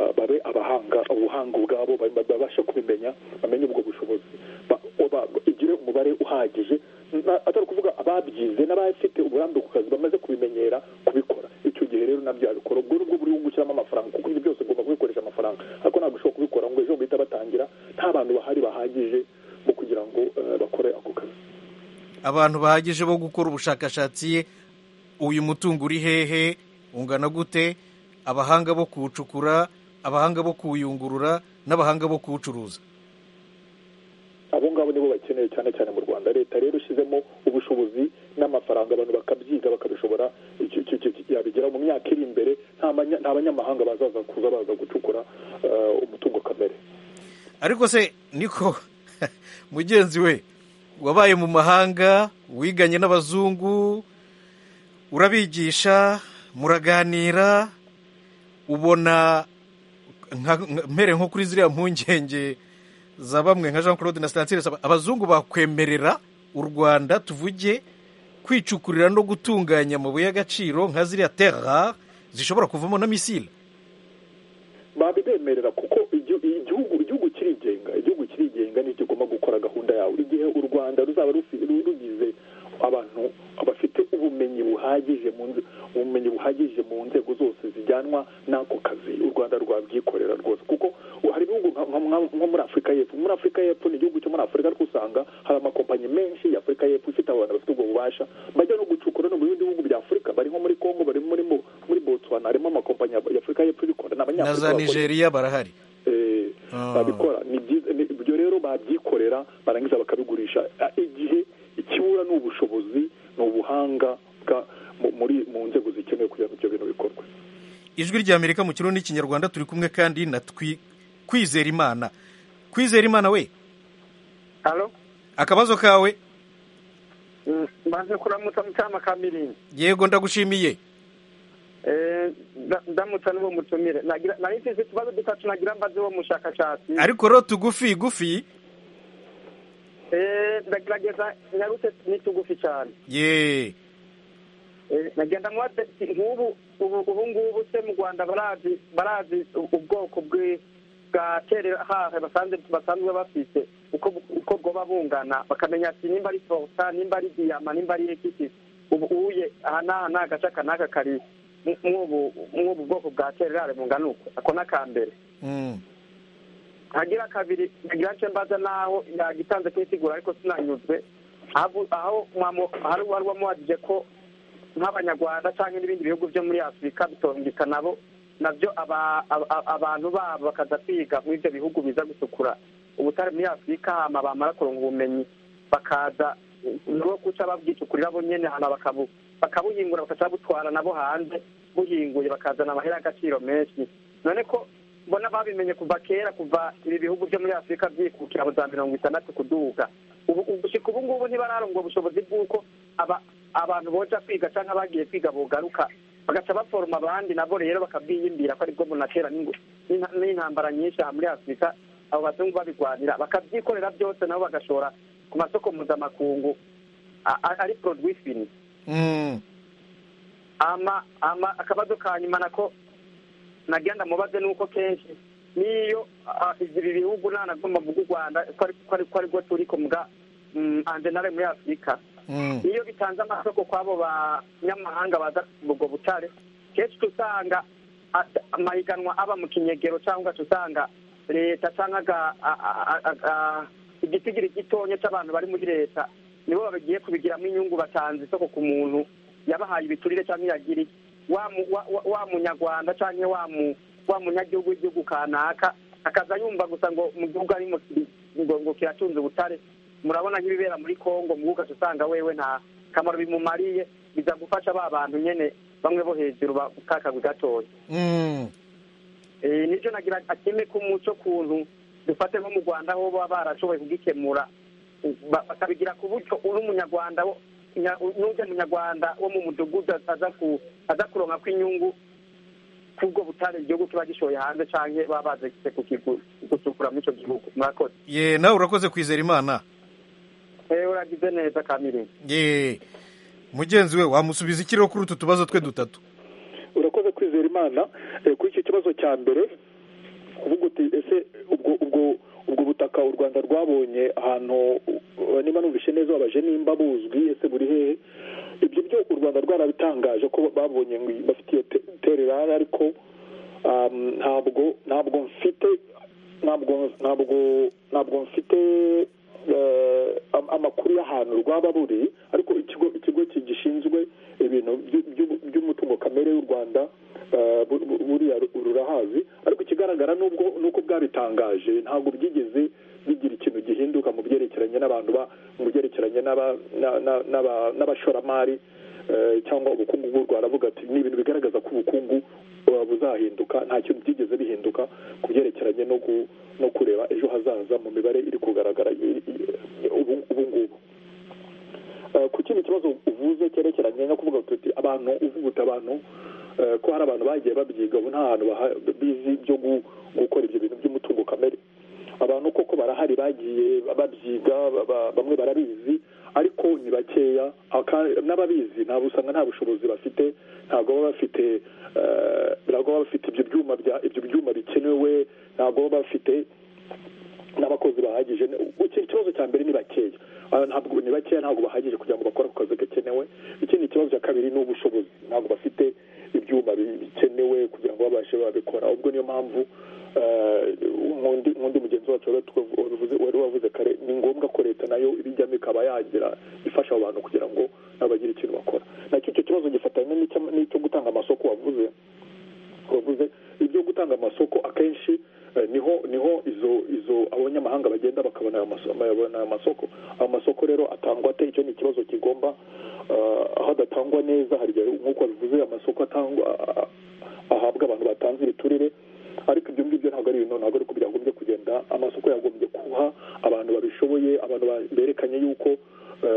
babe abahanga ubuhanga ubwabo babashe kubimenya bamenye ubwo bushobozi igire umubare uhagije atari ukuvuga ababyize n'abafite uburambe ku kazi bamaze kubimenyera kubikora icyo gihe rero nabyo yabikora ubwo nibwo buri gushyiramo amafaranga kuko ibyo byose ugomba kubikoresha amafaranga ariko ntabwo ushobora kubikora ngo ejo guhita batangira nta bantu bahari bahagije bo kugira ngo bakore ako kazi abantu bahagije bo gukora ubushakashatsi uyu mutungo uri hehe ungana gute abahanga bo kuwucukura abahanga bo kuwuyungurura n'abahanga bo kuwucuruza abo ngabo nibo bakeneye cyane cyane mu rwanda leta rero ishyizemo ubushobozi n'amafaranga abantu bakabyiga bakabishobora yabigera mu myaka iri imbere nta banyamahanga bazaza kuza baza gucukura umutungo kamere ariko se niko mugenzi we wabaye mu mahanga wiganye n'abazungu urabigisha muraganira ubona mpere nko kuri ziriya mpungenge za bamwe nka jean claude na sitantire abazungu bakwemerera u rwanda tuvuge kwicukurira no gutunganya amabuye y'agaciro nka ziriya terra zishobora kuvamo na misile babibemerera kuko igihugu kirigenga igihugu kirigenga nicyo ugomba gukora gahunda yawe igihe u rwanda ruzaba rugize abantu bafite ubumenyi buhagije ubumenyi buhagije mu nzego zose zijyanwa n'ako kazi u rwanda rwabyikorera rwose kuko hari ibihugu nko muri afurika y'epfo muri afurika y'epfo ni igihugu cyo muri afurika ariko usanga hari amakompanyi menshi ya afurika y'epfo ifite abantu bafite ubwo bubasha bajya no gucukura no mu bindi bihugu bya afurika bari nko muri congo bari muri muri botswana harimo amakompanyi ya afurika y'epfo ibikora na za nigeria barahari babikora ibyo rero babyikorera barangiza bakabigurisha igihe ikibura ni ubushobozi ni ubuhanga muri mu nzego zikenewe kugira ngo ibyo bintu bikorwe ijwi ry'amerika mu kirundi n'ikinyarwanda turi kumwe kandi na kwizera imana kwizera imana we akabazo kawe maze kuramutsa mucyama ka mirindi yego ndagushimiye ndamutsa n'uwo mutumire nari mfite utubazo dutatu nagira mbaze uwo mushakashatsi ariko ro tugufi gufi ndagerageza nyarutse ni tugufi cyane ye nagenda mubaze nk'ubu ubu ngubu se mu rwanda barazi barazi ubwoko bwa hahe basanzwe bafite uko bwoba bungana bakamenya ati nimba ari forota nimba ari diyama nimba ari ekwiti ubu uye aha n'aha ni agace aka n'aka kari nk'ubu bwoko bwa tererare bungana uko ako n'akambere hagira kabiri nagira nce mbaza n'aho yagitanze kwisigura ariko sinanyuzwe aho hari uwari wamuhagije ko nk'abanyarwanda cyangwa n'ibindi bihugu byo muri afurika bitongika nabo nabyo abantu babo bakaza kwiga muri ibyo bihugu biza gusukura ubutare muri afurika hama bamara kuronga ubumenyi bakaza nibo guca babwicukurira bo nyine hano bakabuhingura bakaca butwara nabo hanze buhinguye bakazana amahera y'agaciro menshi none ko mbona babimenye kuva kera kuva ibi bihugu byo muri afurika byikukira mu za mirongo itandatu kuduga gushyika ubu ngubu ntibararonga ubushobozi bw'uko abantu boca kwiga cyangwa abagiye kwiga bugaruka bagaca baforoma abandi nabo rero bakabyiyimbira ko aribwo bunatera n'intambara nyinshi aha muri afurika abo bazungu babirwanira bakabyikorera byose nabo bagashora ku masoko mpuzamakungu ari poroduwi fini akabazo ka nyuma nako nagenda mubaze ni uko kenshi n'iyo ibi bihugu ntanagomba mu rwanda ko aribwo turi kumva andenare muri afurika niyo bitanze amasoko kw'abo banyamahanga baza ubwo butare kenshi usanga amahiganwa aba mu kinyegero cyangwa usanga leta cyangwa igitigiri gitonya cy'abantu bari muri leta nibo bagiye kubigiramo inyungu batanze isoko ku muntu yabahaye ibiturire cyangwa iyagiriye wa munyarwanda cyangwa wa munyagihugu w'igihugu kanaka akaza yumva gusa ngo mu gihugu arimo ngo kiratunze ubutare murabona nk'ibibera muri kongo mwuka usanga wewe nta kamaro bimumariye biza gufasha ba bantu nyine bamwe bo hejuru bakakagwe gatoya nicyo nagira akeme k'umuco kuntu dufate nko mu rwanda aho baba barashoboye kugikemura bakabigira ku buryo uri umunyarwanda n'ujya munyarwanda wo mu mudugudu aza kuronka kw'inyungu kubwo butare igihugu kiba gishoye hanze canke baba baje gusukura muri ico gihugu murakoze ye nawe urakoze kwizera imana ewe uragize neza kamire ye mugenzi we wamusubiza ikiriho kuri utu tubazo twe dutatu urakoze kwizera imana kuri icyo kibazo cya mbere uvuga uti ese ubwo ubwo ubwo butaka u rwanda rwabonye ahantu niba numvishe neza wabaje nimba buzwi ese buri hehe ibyo byo u rwanda rwarabitangaje ko babonye ngo bafite iyo tererari ariko ntabwo ntabwo mfite ntabwo ntabwo ntabwo mfite amakuru y'ahantu rwaba buri ariko ikigo ikigo gishinzwe ibintu by'umutungo kamere y'u rwanda buriya rurahazi ariko ikigaragara n'ubwo nuko bwabitangaje ntabwo byigeze bigira ikintu gihinduka mu byerekeranye n'abantu mu byerekeranye n'abashoramari cyangwa ubukungu bw'u rwanda avuga ati ni ibintu bigaragaza ko ubukungu buzahinduka nta kintu byigeze bihinduka ku byerekeranye no kureba ejo hazaza mu mibare iri kugaragara ubu ngubu ku kindi kibazo uvuze cyerekeranye no kuvuga tuti abantu uvuguta abantu ko hari abantu bagiye babyiga ubu nta hantu bizi byo gukora ibyo bintu by'umutungo kamere abantu koko barahari bagiye babyiga bamwe barabizi ariko ni bakeya n'ababizi ntabwo usanga nta bushobozi bafite ntabwo baba bafite ntabwo baba bafite ibyo byuma ibyo byuma bikenewe ntabwo baba bafite n'abakozi bahagije ikibazo cya mbere ni bakeya ntabwo ni bakeya ntabwo bahagije kugira ngo bakore ako kazi gakenewe ikindi kibazo cya kabiri ni ubushobozi ntabwo bafite ibyuma bikenewe kugira ngo babashe babikora ubwo niyo mpamvu nk'undi mugenzi wacu wari wavuze kare ni ngombwa ko leta nayo ibijyamo ikaba yagira ifasha abo bantu kugira ngo nabagira ikintu bakora nacyo icyo kibazo gifatanye n'icyo gutanga amasoko wavuze wavuze ibyo gutanga amasoko akenshi niho niho izo izo abanyamahanga bagenda bakabona ayo masoko ayo masoko rero atangwa ate icyo ni ikibazo kigomba aho adatangwa neza hari nk'uko bivuze amasoko atangwa ahabwa abantu batanze ibiturire ariko ibyo ngibyo ntabwo ari ibintu ntabwo ariko byagombye kugenda amasoko yagombye kuha abantu babishoboye abantu berekanye yuko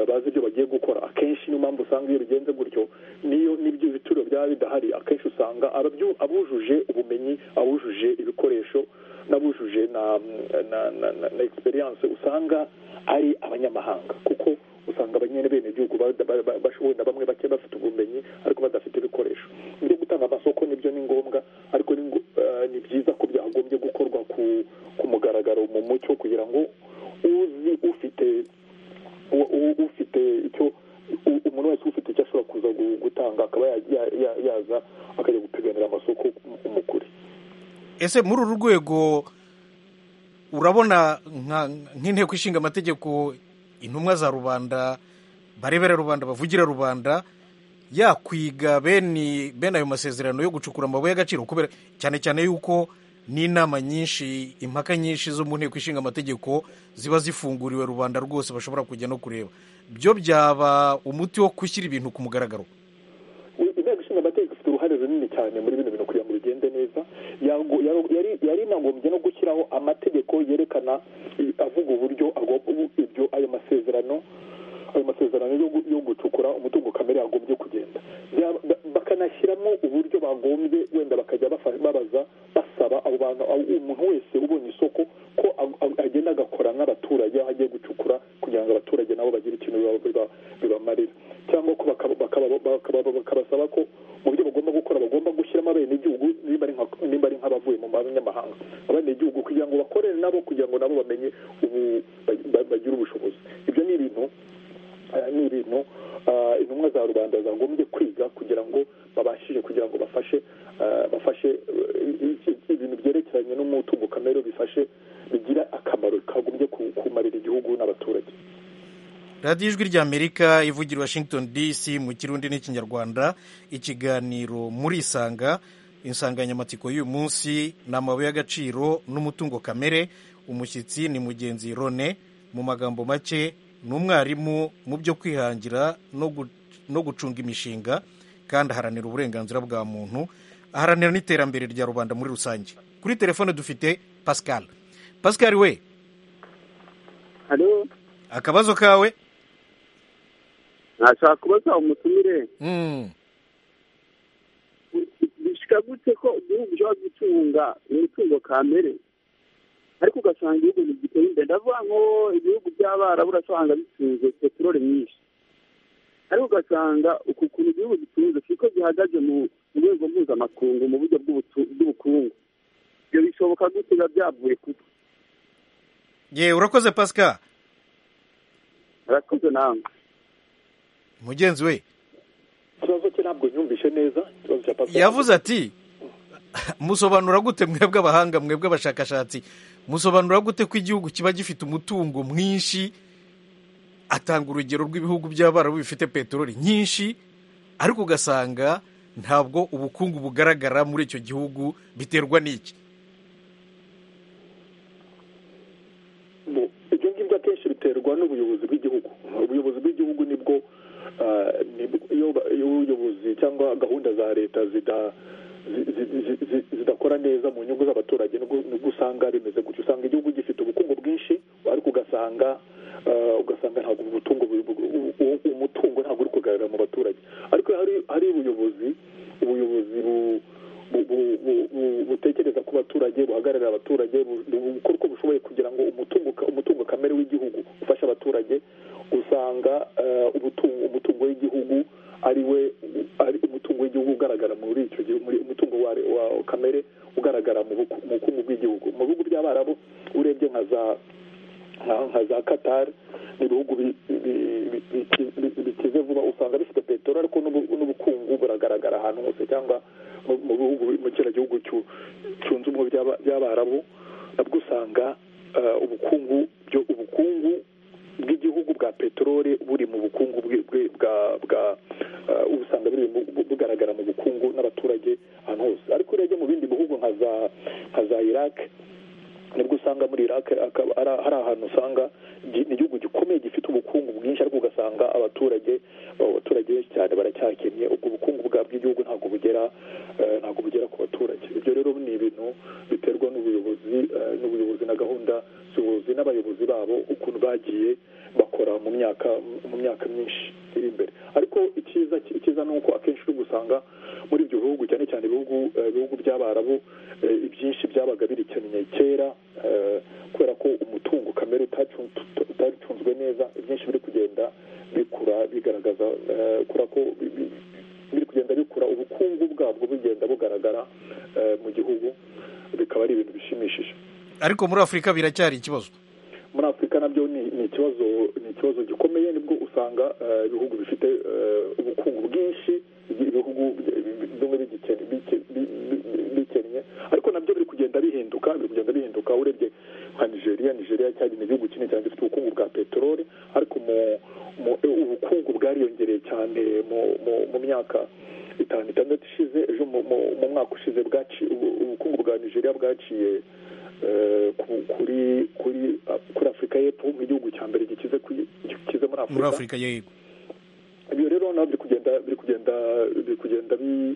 bazi ibyo bagiye gukora akenshi niyo mpamvu usanga iyo bigenze gutyo niyo n'ibyo bituro byaba bidahari akenshi usanga abujuje ubumenyi abujuje ibikoresho n'abujuje na na egisperiyanse usanga ari abanyamahanga kuko usanga abanyenebenegihugu bashoboye na bamwe bake bafite ubumenyi ariko badafite ibikoresho ibyo gutanga amasoko nibyo ni ngombwa ariko ni byiza ko byagombye gukorwa ku mugaragaro mu mucyo kugira ngo uzi ufite ufite icyo umuntu wese ufite icyo ashobora kuza gutanga akaba yaza akajya gupiganira amasoko umukuri ese muri uru rwego urabona nk'inteko ishinga amategeko intumwa za rubanda barebera rubanda bavugira rubanda yakwiga bene bene ayo masezerano yo gucukura amabuye y'agaciro kubera cyane cyane yuko n'inama nyinshi impaka nyinshi zo mu nteko ishinga amategeko ziba zifunguriwe rubanda rwose bashobora kujya no kureba byo byaba umuti wo gushyira ibintu ku mugaragaro inteko ishinga amategeko ifite uruhare runini cyane muri bino bintu kugira ngo bigende neza yari inagombye no gushyiraho amategeko yerekana avuga uburyo ibyo ayo masezerano ayo masezerano yo gucukura umutungo kamere yagombye kugenda bakanashyiramo uburyo bagombye wenda bakajya babaza basaba abo bantu umuntu wese ubonye isoko ko agenda agakora nk'abaturage aho agiye gucukura kugira ngo abaturage nabo bagire ikintu bibamarira cyangwa ko bakabasaba ko mu buryo bagomba gukora bagomba gushyiramo abenegihugu nimba ari nk'abavuye mu banyamahanga abenegihugu kugira ngo bakorere nabo kugira ngo nabo bamenye bagire ubushobozi ibyo ni ibintu ni ibintu intumwa za rubanda zagombye kwiga kugira ngo babashije kugira ngo bafashe bafashe ibintu byerekeranye n'umutungo kamere bifashe bigira akamaro kagombye kumarira igihugu n'abaturage radiyo ijwi ry'amerika ivugira washington dc mu kirundi n'ikinyarwanda ikiganiro muri isanga insanganyamatsiko y'uyu munsi ni amabuye y'agaciro n'umutungo kamere umushyitsi ni mugenzi rone mu magambo make ni umwarimu mu byo kwihangira no gu- no gucunga imishinga kandi aharanira uburenganzira bwa muntu aharanira n'iterambere rya rubanda muri rusange kuri telefone dufite pascal pascal we hariho akabazo kawe nashaka kubaza umutumire Mm, bishika gute ko igihugu gishobora gutunga imitungo kamere ariko ugasanga igihugu ntigiteye imbere ndavuga nko ibihugu by'abarabu urasanga bitunze peteroli nyinshi ariko ugasanga uku kuntu igihugu gitunze siko gihagaze mu mu rwego mpuzamakungu mu buryo bw'ubutu- bw'ubukungu ibyo bishoboka gute biba byavuye kuko ye urakoze pascal arakoze nawe mugenzi we ikibazo cye ntabwo nyumvishe neza ikibazo cya pascal yavuze ati musobanura gute mwebwe abahanga mwebwe abashakashatsi musobanura gute ko igihugu kiba gifite umutungo mwinshi atanga urugero rw'ibihugu by'abarabu bifite peteroli nyinshi ariko ugasanga ntabwo ubukungu bugaragara muri icyo gihugu biterwa n'iki Mu- ibyo ngibyo akenshi biterwa n'ubuyobozi bw'igihugu ubuyobozi bw'igihugu nibwo ah, nibwo- iyo ba- iyo ubuyobozi cyangwa gahunda za leta zida zi- zi- zi- zi- zidakora neza mu nyungu z'abaturage nibwo nibwo usanga rimeze gutyo usanga igihugu gifite ubukungu bwinshi ariko ugasanga ah, ugasanga ntabwo ubutungo buri- u- u- umutungo ntabwo uri kugaragara mu baturage ariko hari hari ubuyobozi ubuyobozi bu- bu- bu- bu- bu- butekereza ku baturage buhagararira abaturage bu- bu- bukora uko bushoboye kugira ngo umutungo ka- umutungo kamere w'igihugu ufashe abaturage usanga eh, ubutungo umutungo w'igihugu ari we ari umutungo w'igihugu ugaragara muri icyo gihugu muri- umutungo wa, wa kamere ugaragara mu buku- mu bukungu bw'igihugu mu bihugu by'abarabu urebye nka za nka- nka za qatar ni ibihugu bi- bi- bi- bi- bi- bikize vuba usanga bifite peteroli ariko n'ubu- n'ubukungu buragaragara ahantu hose cyangwa mu- mu bihugu mu kiriya gihugu cyu- cyunze ubumwe by'aba- by'abarabu nabwo usanga eh, ubukungu byo ubukungu bw'igihugu bwa peteroli buri mu bukungu bwi- bwi- bwa bwa eh, usanga buri mu- bu- bugaragara mu bukungu n'abaturage ahantu hose ariko urebye mu bindi bihugu nka za nka za iraq nibwo usanga muri iraq akaba ari- hari ahantu usanga gi- ni igihugu gikomeye gifite ubukungu bwinshi ariko ugasanga abaturage abo baturage benshi cyane baracyakennye ubwo bukungu bwa bw'igihugu ntabwo bugera eh, ntabwo bugera ku baturage ibyo rero ni ibintu biterwa n'ubuyobozi eh, n'ubuyobozi na gahunda z'ubuyobozi n'abayobozi babo ukuntu bagiye bakora mu myaka mu myaka myinshi iri imbere ariko icyiza icyiza ni uko akenshi uri gusanga muri ibyo bihugu cyane cyane ibihugu eh, ibihugu by'abarabu eh, ibyinshi byabaga birikennye kera eh, kubera ko umutungo kamere utacun- utaricunzwe neza ibyinshi biri kugenda bikura bigaragaza eh, kubera ko bi- bi- biri kugenda bikura ubukungu bwabwo bugenda bugaragara eh, mu gihugu bikaba ari ibintu bishimishije ariko muri afurika biracyari ikibazo muri afurika nabyo ni ni ikibazo ni ikibazo gikomeye nibwo usanga eh, ibihugu bifite eh, ubukungu bwinshi ibihugu bimwe bigikennye bike- bi- bi- bi- bikennye ariko nabyo biri kugenda bihinduka biri kugenda bihinduka urebye nka nigeria nigeria cyari ni igihugu kinini cyane gifite ubukungu bwa peteroli ariko mu mu ubukungu bwariyongereye cyane mu mu- mu myaka itanu itandatu ishize ejo mu mu- mu mwaka ushize bwaci ubu- ubukungu bwa nigeria bwaciye eh, ku- kuri kuri kuri afurika y'epfo nk'igihugu cya mbere gikize ku- gikize muri muri afurika afurika yego ibyo rero nabyo biri kugenda biri kugenda biri kugenda bi-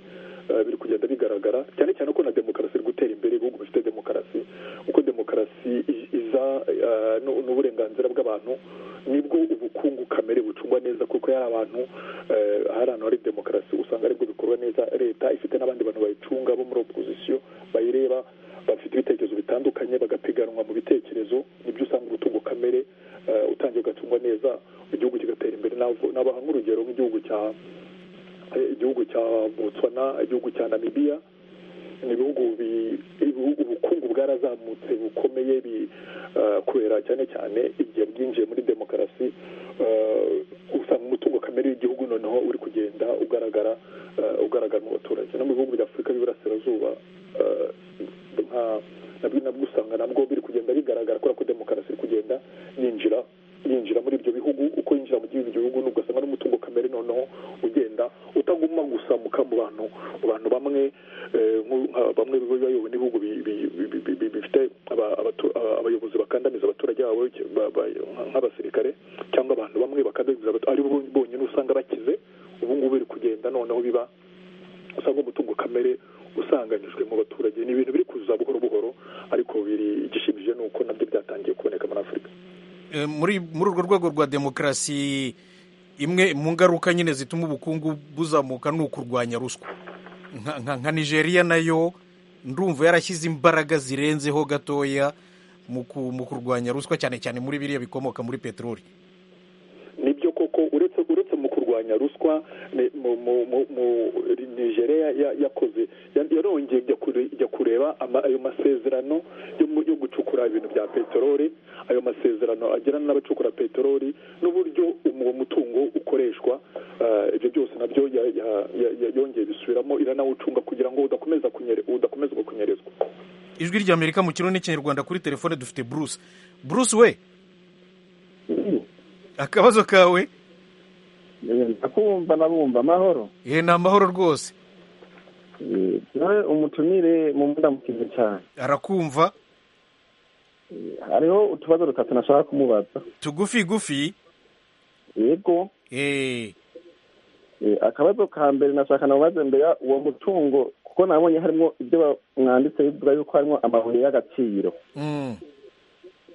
eh, biri kugenda bigaragara cyane cyane ko na demokarasi iri gutera imbere ibihugu bifite demokarasi uko demokarasi i- iza eh, n'u- n'uburenganzira bw'abantu nibwo ubukungu kamere bucungwa neza kuko hari abantu eh, hari ahantu hari demokarasi usanga aribwo bikorwa neza leta ifite n'abandi bantu bayicunga bo muri opozisiyo bayireba bafite ibitekerezo bitandukanye bagapiganwa mu bitekerezo nibyo usanga ubutungo kamere eh, utangiye ugacungwa neza igihugu kigatera imbere Navu- nabaha nk'urugero nk'igihugu cya eh, igihugu cya botswana igihugu cya namibiya ni ibihugu bi- ibihugu ubukungu bwarazamutse bukomeye bi- eh, kubera cyane cyane igihe bwinjiye muri demokarasi eh, usanga umutungo kamere w'igihugu noneho uri kugenda ugaragara eh, ugaragara mu baturage no mu bihugu bya afurika y'iburasirazuba eh, nka nabwo nabwo usanga nabwo biri kugenda bigaragara kubera ko demokarasi iri kugenda yinjira yinjira muri ibyo bihugu uko yinjira mu gihugu gihugu ni ugasanga n'umutungo kamere noneho ugenda utaguma gusa mu ka- mu bantu mu bantu bamwe eh, nko- nka bamwe bayobowe n'ibihugu bi- bi- bi- bi- bi- bifite aba- abayobozi bakandamiza abaturage babo nk'abasirikare cyangwa abantu bamwe bakandamiza ari bo bonyine usanga bakize ubu ngubu biri kugenda noneho biba usanga umutungo kamere usanganyijwe mu baturage ni ibintu biri kuza buhoro buhoro ariko biri igishimije ni uko nabyo byatangiye kuboneka muri afurika muri urwo rwego rwa demokarasi imwe mu ngaruka nyine zituma ubukungu buzamuka ni ukurwanya ruswa nka nigeria nayo ndumva yarashyize imbaraga zirenzeho gatoya mu kurwanya ruswa cyane cyane muri biriya bikomoka muri peteroli nibyo koko uretse uretse mu kurwanya ruswa nigeria yakoze yarongeye ijya kureba ayo masezerano yo gucukura ibintu bya peteroli ayo masezerano agirana n'abacukura peteroli n'uburyo uwo mutungo ukoreshwa ibyo byose nabyo yongeye bisubiramo iranawucunga kugira ngo udakomeza kunyerezwa ijwi rya amerika mu kirundi n'ikinyarwanda kuri telefone dufite bruce bruce we akabazo kawe ndakumva nabumva amahoro ni amahoro rwose nawe umutumire mu mudamukize cyane arakumva hariho utubazo dutatu nashaka kumubaza tugufi gufi yego akabazo ka mbere nashaka namubaze mbere uwo mutungo kuko nabonye harimo ibyo mwanditse bivuga yuko harimo amabuye y'agaciro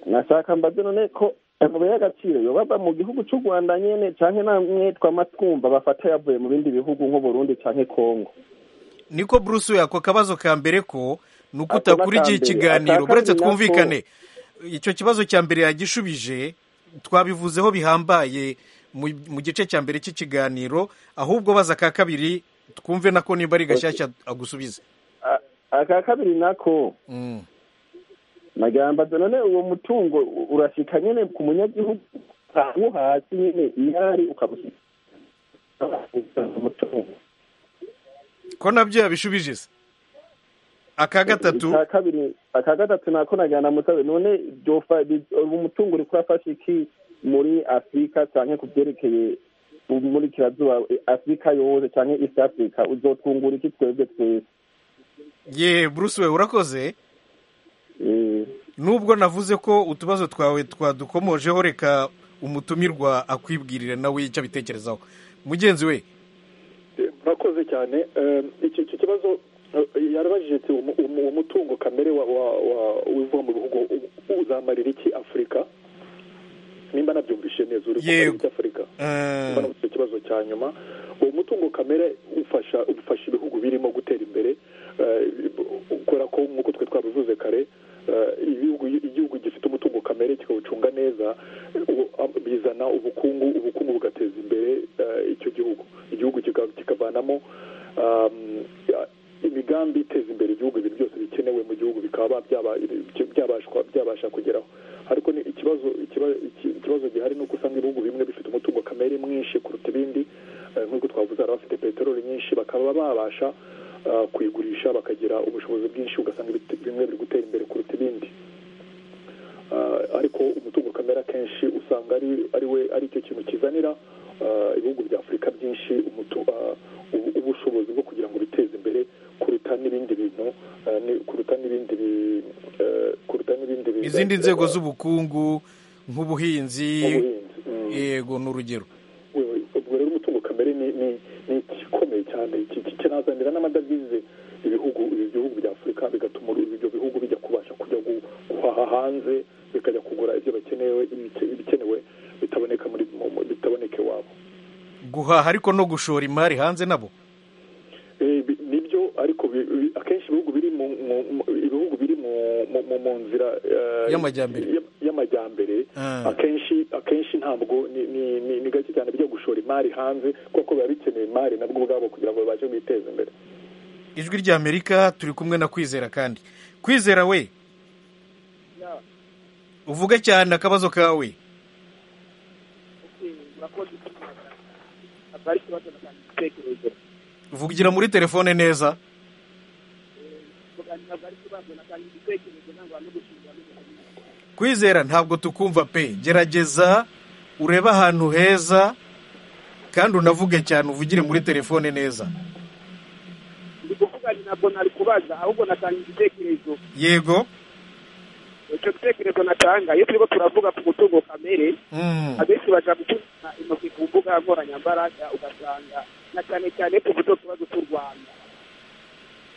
nashaka mbaze none ko amabuye y'agaciro yoba mu gihugu cy'u rwanda nyine cyangwa namwe twamatwumva bafata yavuye mu bindi bihugu nk'u burundi cyangwa kongo niko bruce ako kabazo ka mbere ko ni uko utakurikiye ikiganiro uretse twumvikane icyo kibazo cya mbere yagishubije twabivuzeho bihambaye mu gice cya mbere cy'ikiganiro ahubwo baza aka kabiri twumve nako niba ari gashyashya agusubize aka kabiri nako nagamba none uwo mutungo urashyika nyine ku munyagihugu wo hasi nyine iyo ari ukamushyira umutungo ko nabyo yabishubije se aka gatatu aka gatatu nako najyana mutabe none umutungo uri kurafasha iki muri afurika cyane ku byerekeye umurikirazuba afurika yose cyane east africa uzotwungura iki twebwe twese ye bruce we urakoze nubwo navuze ko utubazo twawe twadukomojeho reka umutumirwa akwibwirire nawe icyo abitekerezaho mugenzi we murakoze cyane iki kibazo yarabajije ati uwo mutungo kamere uva mu bihugu uzamarira iki afurika nimba nabyumvise neza uri kumarira iki afurika nimba nabuze ikibazo cya nyuma uwo mutungo kamere ufasha ufasha ibihugu birimo gutera imbere kubera ko nk'uko twe twabivuze kare igihugu gifite umutungo kamere kikawucunga neza bizana ubukungu ubukungu bugateza imbere icyo gihugu igihugu kikavanamo imigambi iteza imbere igihugu ibintu byose bikenewe mu gihugu bikaba byabasha kugeraho ariko ikibazo gihari ni uko usanga ibihugu bimwe bifite umutungo kamere mwinshi kuruta ibindi nk'uko twavuze hari abafite peteroli nyinshi bakaba babasha kuyigurisha bakagira ubushobozi bwinshi ugasanga bimwe biri gutera imbere kuruta ibindi ariko umutungo kamere akenshi usanga ari cyo kintu kizanira ibihugu bya afurika byinshi ubushobozi bwo kugira ngo biteze imbere kuruta n'ibindi bintu kuruta n'ibindi kuruta n'ibindi bintu izindi nzego z'ubukungu nk'ubuhinzi yego ni urugero ubwo rero umutungo kamere ni igikomeye cyane kinazanira n'amadovize ibihugu bihugu bya afurika bigatuma ibyo bihugu bijya kubasha kujya guhaha hanze bikajya kugura ibyo bakenewe ibikenewe bitaboneka muri bitaboneka iwabo guhaha ariko no gushora imari hanze nabo nibyo ariko akenshi ibihugu biri mu ibihugu biri mu nzira y'amajyambere y'amajyambere akenshi akenshi ntabwo ni gake cyane bijya gushora imari hanze kuko biba bikeneye imari nabwo ubwabo kugira ngo babashe kwiteza imbere ijwi rya amerika turi kumwe na kwizera kandi kwizera we uvuge cyane akabazo kawe vugira muri telefone neza kwizera ntabwo tukumva pe gerageza urebe ahantu heza kandi unavuge cyane uvugire muri telefone neza ndi kuvuga ntabwo nari kubaza ahubwo natanga igitekerezo yego icyo gitekerezo natanga iyo turimo turavuga ku mutungo kamere abenshi baja gutuza intoki ku mbuga nkoranyambaga ugasanga na cyane cyane ku buryo tubazo cy'u rwanda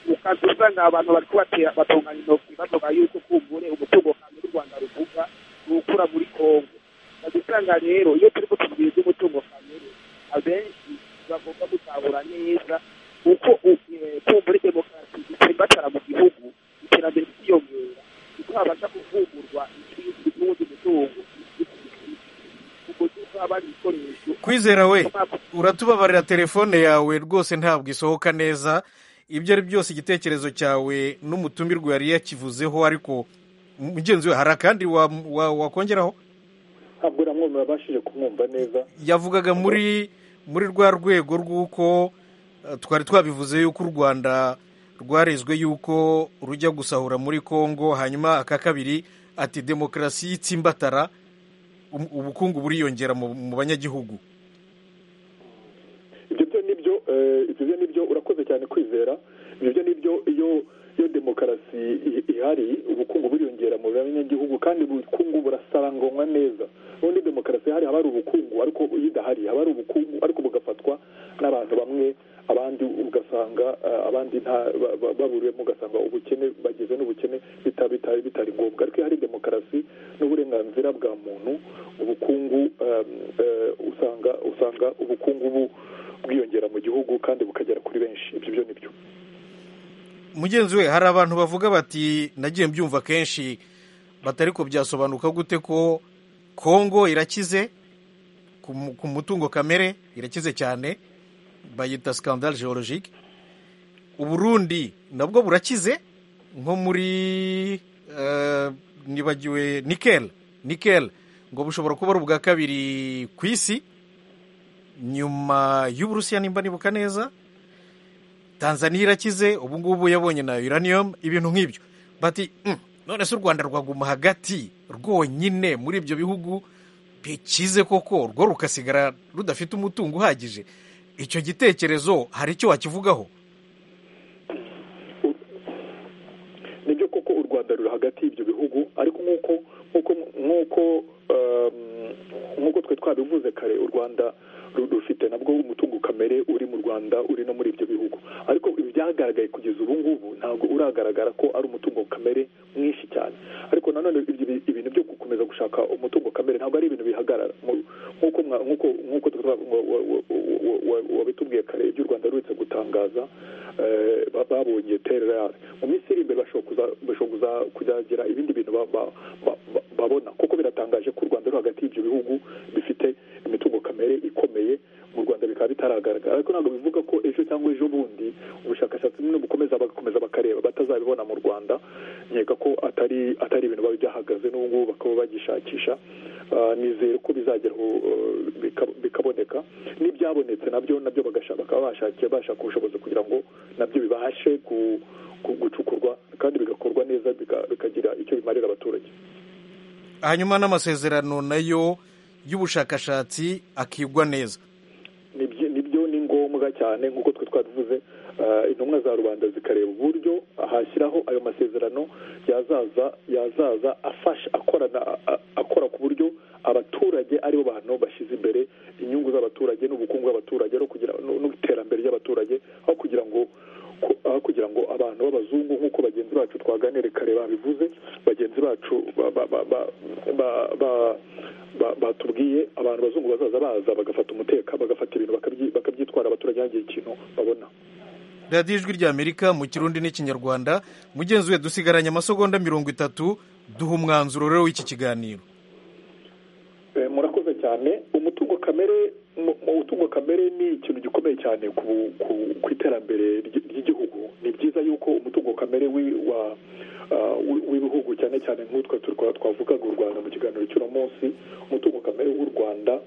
ukaza usanga abantu bari kubatera batunganya intoki bavuga yuko kumbure umutungo kamere u rwanda ruvuga ni ukura muri kongo bagasanga rero iyo turi kutubwira iby'umutungo kamere abenshi bagomba gutahura neza uko kumbure demokarasi itsimbatara mu gihugu iterambere ryiyongera kuko habasha kuvugurwa n'ubundi mutungo ubwo tuzaba ari ibikoresho kwizera we uratubabarira telefone yawe rwose ntabwo isohoka neza ibyo ari byose igitekerezo cyawe n'umutumirwa yari yakivuzeho ariko mugenzi we hari akandi wa- wa- wakongeraho ntabwo uriya mwana wabashije kumwumva neza yavugaga muri muri rwa rwego rw'uko eh, twari twabivuze yuko u rwanda rwarezwe yuko rujya gusahura muri congo hanyuma aka kabiri ati demokarasi y'itsimbatara um- ubukungu buriyongera mu mu banyagihugu ibyo byo nibyo eh, ibyo byo nibyo urakoze cyane kwizera ibyo byo nibyo iyo iyo demokarasi i- ihari ubukungu buriyongera mu banyagihugu kandi ubukungu burasaranganywa neza ubundi demokarasi ihari haba hari ubukungu ariko iyo idahari haba hari ubukungu ariko bugafatwa n'abantu bamwe abandi ugasanga eh, abandi nta ba- ba- baburiwemo ugasanga ubukene bagize n'ubukene bita- bita- bitari ngombwa ariko iyo hari demokarasi n'uburenganzira bwa muntu ubukungu eh, eh, usanga usanga ubukungu bu bwiyongera mu gihugu kandi bukagera kuri benshi ibyo byo ni byo mugenzi we hari abantu bavuga bati nagiye mbyumva kenshi batari ko byasobanuka gute ko kongo irakize ku mu- ku mutungo kamere irakize cyane bayita scandale geologique uburundi nabwo burakize nko muri eh, nibagiwe nikel nikel ngo bushobora kuba ari ubwa kabiri ku isi nyuma y'uburusiya nimba nibuka neza tanzaniya irakize ubu ngubu yabonye na uranium ibintu nk'ibyo bati "Mm, none se u rwanda rwaguma hagati rwonyine muri ibyo bihugu bikize koko rwo rukasigara rudafite umutungo uhagije icyo gitekerezo hari icyo wakivugaho nibyo koko u rwanda ruri hagati y'ibyo bihugu ariko nk'uko nk'uko nk'uko um, nk'uko twe twabivuze kare u rwanda ru- rufite nabwo umutungo kamere uri mu rwanda uri no muri ibyo bihugu ariko ibyagaragaye kugeza ubu ngubu ntabwo uragaragara ko ari umutungo kamere mwinshi cyane ariko nanone ibyo bi- ibintu byo gukomeza gushaka umutungo kamere ntabwo ari ibintu bihagarara Mu- nk'uko mwa- nk'uko nk'uko twe twa- wa- wa- wa- wa- wa- wabitubwiye kare ibyo u rwanda ruherutse gutangaza eh, ba- babonye tererare mu minsi iri imbere bashobora kuza- bashobora kuza- kuzagira ibindi bintu ba- ba- ba- ba- babona kuko biratangaje ko u rwanda ruri hagati y'ibyo bihugu bifite imitungo kamere ikomeye mu rwanda bikaba bitaragaragara ariko ntabwo bivuga ko ejo cyangwa ejo bundi ubushakashatsi bumwe bukomeza bagakomeza bakareba batazabibona mu rwanda nkeka ko atari atari ibintu biba byahagaze n'ubu ngubu bakaba bagishakisha Ah, nizere ko bizageraho eh, bika- bikaboneka n'ibyabonetse nabyo nabyo bagasha- bakaba bashakiye bashaka ubushobozi kugira ngo nabyo bibashe ku- ku- gucukurwa kandi bigakorwa neza bika- bikagira icyo bimarira abaturage hanyuma n'amasezerano nayo y'ubushakashatsi akigwa neza Nibyo- nibyo ni ngombwa cyane nk'uko twe twabivuze ah, intumwa za rubanda zikareba uburyo hashyiraho ayo masezerano yazaza yazaza afasha akorana a- a- akora ku buryo abaturage aribo bantu bashyize imbere inyungu z'abaturage n'ubukungu bw'abaturage no kugira no- n'iterambere ry'abaturage aho kugira ngo ko- aho kugira ngo abantu b'abazungu nk'uko bagenzi bacu twaganire kare babivuze bagenzi bacu ba- ba- ba- ba- ba- ba- ba- batubwiye abantu bazungu bazaza baza bagafata umutekano bagafata ibintu bakabyi- bakabyitwara abaturage hangire ikintu babona radiyo ijwi rya amerika mu kirundi n'ikinyarwanda mugenzi we dusigaranye amasegonda mirongo itatu duha umwanzuro rero w'iki kiganiro Eh, murakoze cyane umutungo kamere mu- umutungo kamere ni ikintu gikomeye cyane ku, ku, ku iterambere ry- ry'igihugu ni byiza yuko umutungo kamere wi- wa ah, wi- w'ibihugu cyane cyane nk'utwe turi- twavugaga u rwanda mu kiganiro cy'uno munsi umutungo kamere w'u rwanda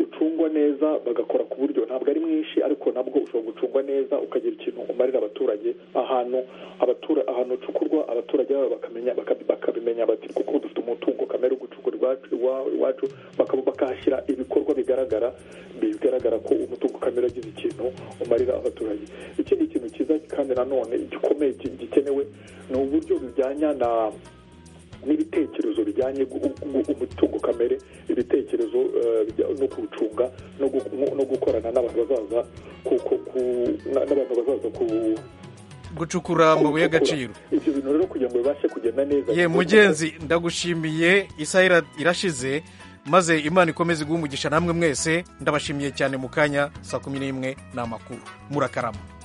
ucungwa neza bagakora ku buryo ntabwo ari mwinshi ariko nabwo ushobora gucungwa neza ukagira ikintu umarira abaturage ahantu abatura ahantu ucukurwa abaturage babo bakamenya baka- bakabimenya bati kuko dufite umutungo kamere ugucukura iwacu iwa- iwacu bakaba bakahashyira ibikorwa bigaragara bigaragara ko umutungo kamere agize ikintu umarira abaturage ikindi kintu cyiza kandi nanone gikomeye gi- gikenewe ni uburyo bijyanya na n'ibitekerezo bijyanye gu- gu- umutungo kamere ibitekerezo eh, bijya- no kuwucunga no gu- no gukorana n'abantu bazaza ku- ku- ku- na- n'abantu bazaza ku gucukura amabuye y'agaciro ibyo bintu rero kugira ngo bibashe kugenda neza ye mugenzi ndagushimiye isaha ira- irashize maze imana ikomeze guha umugisha namwe mwese ndabashimiye cyane mu kanya saa kumi n'imwe ni amakuru murakarama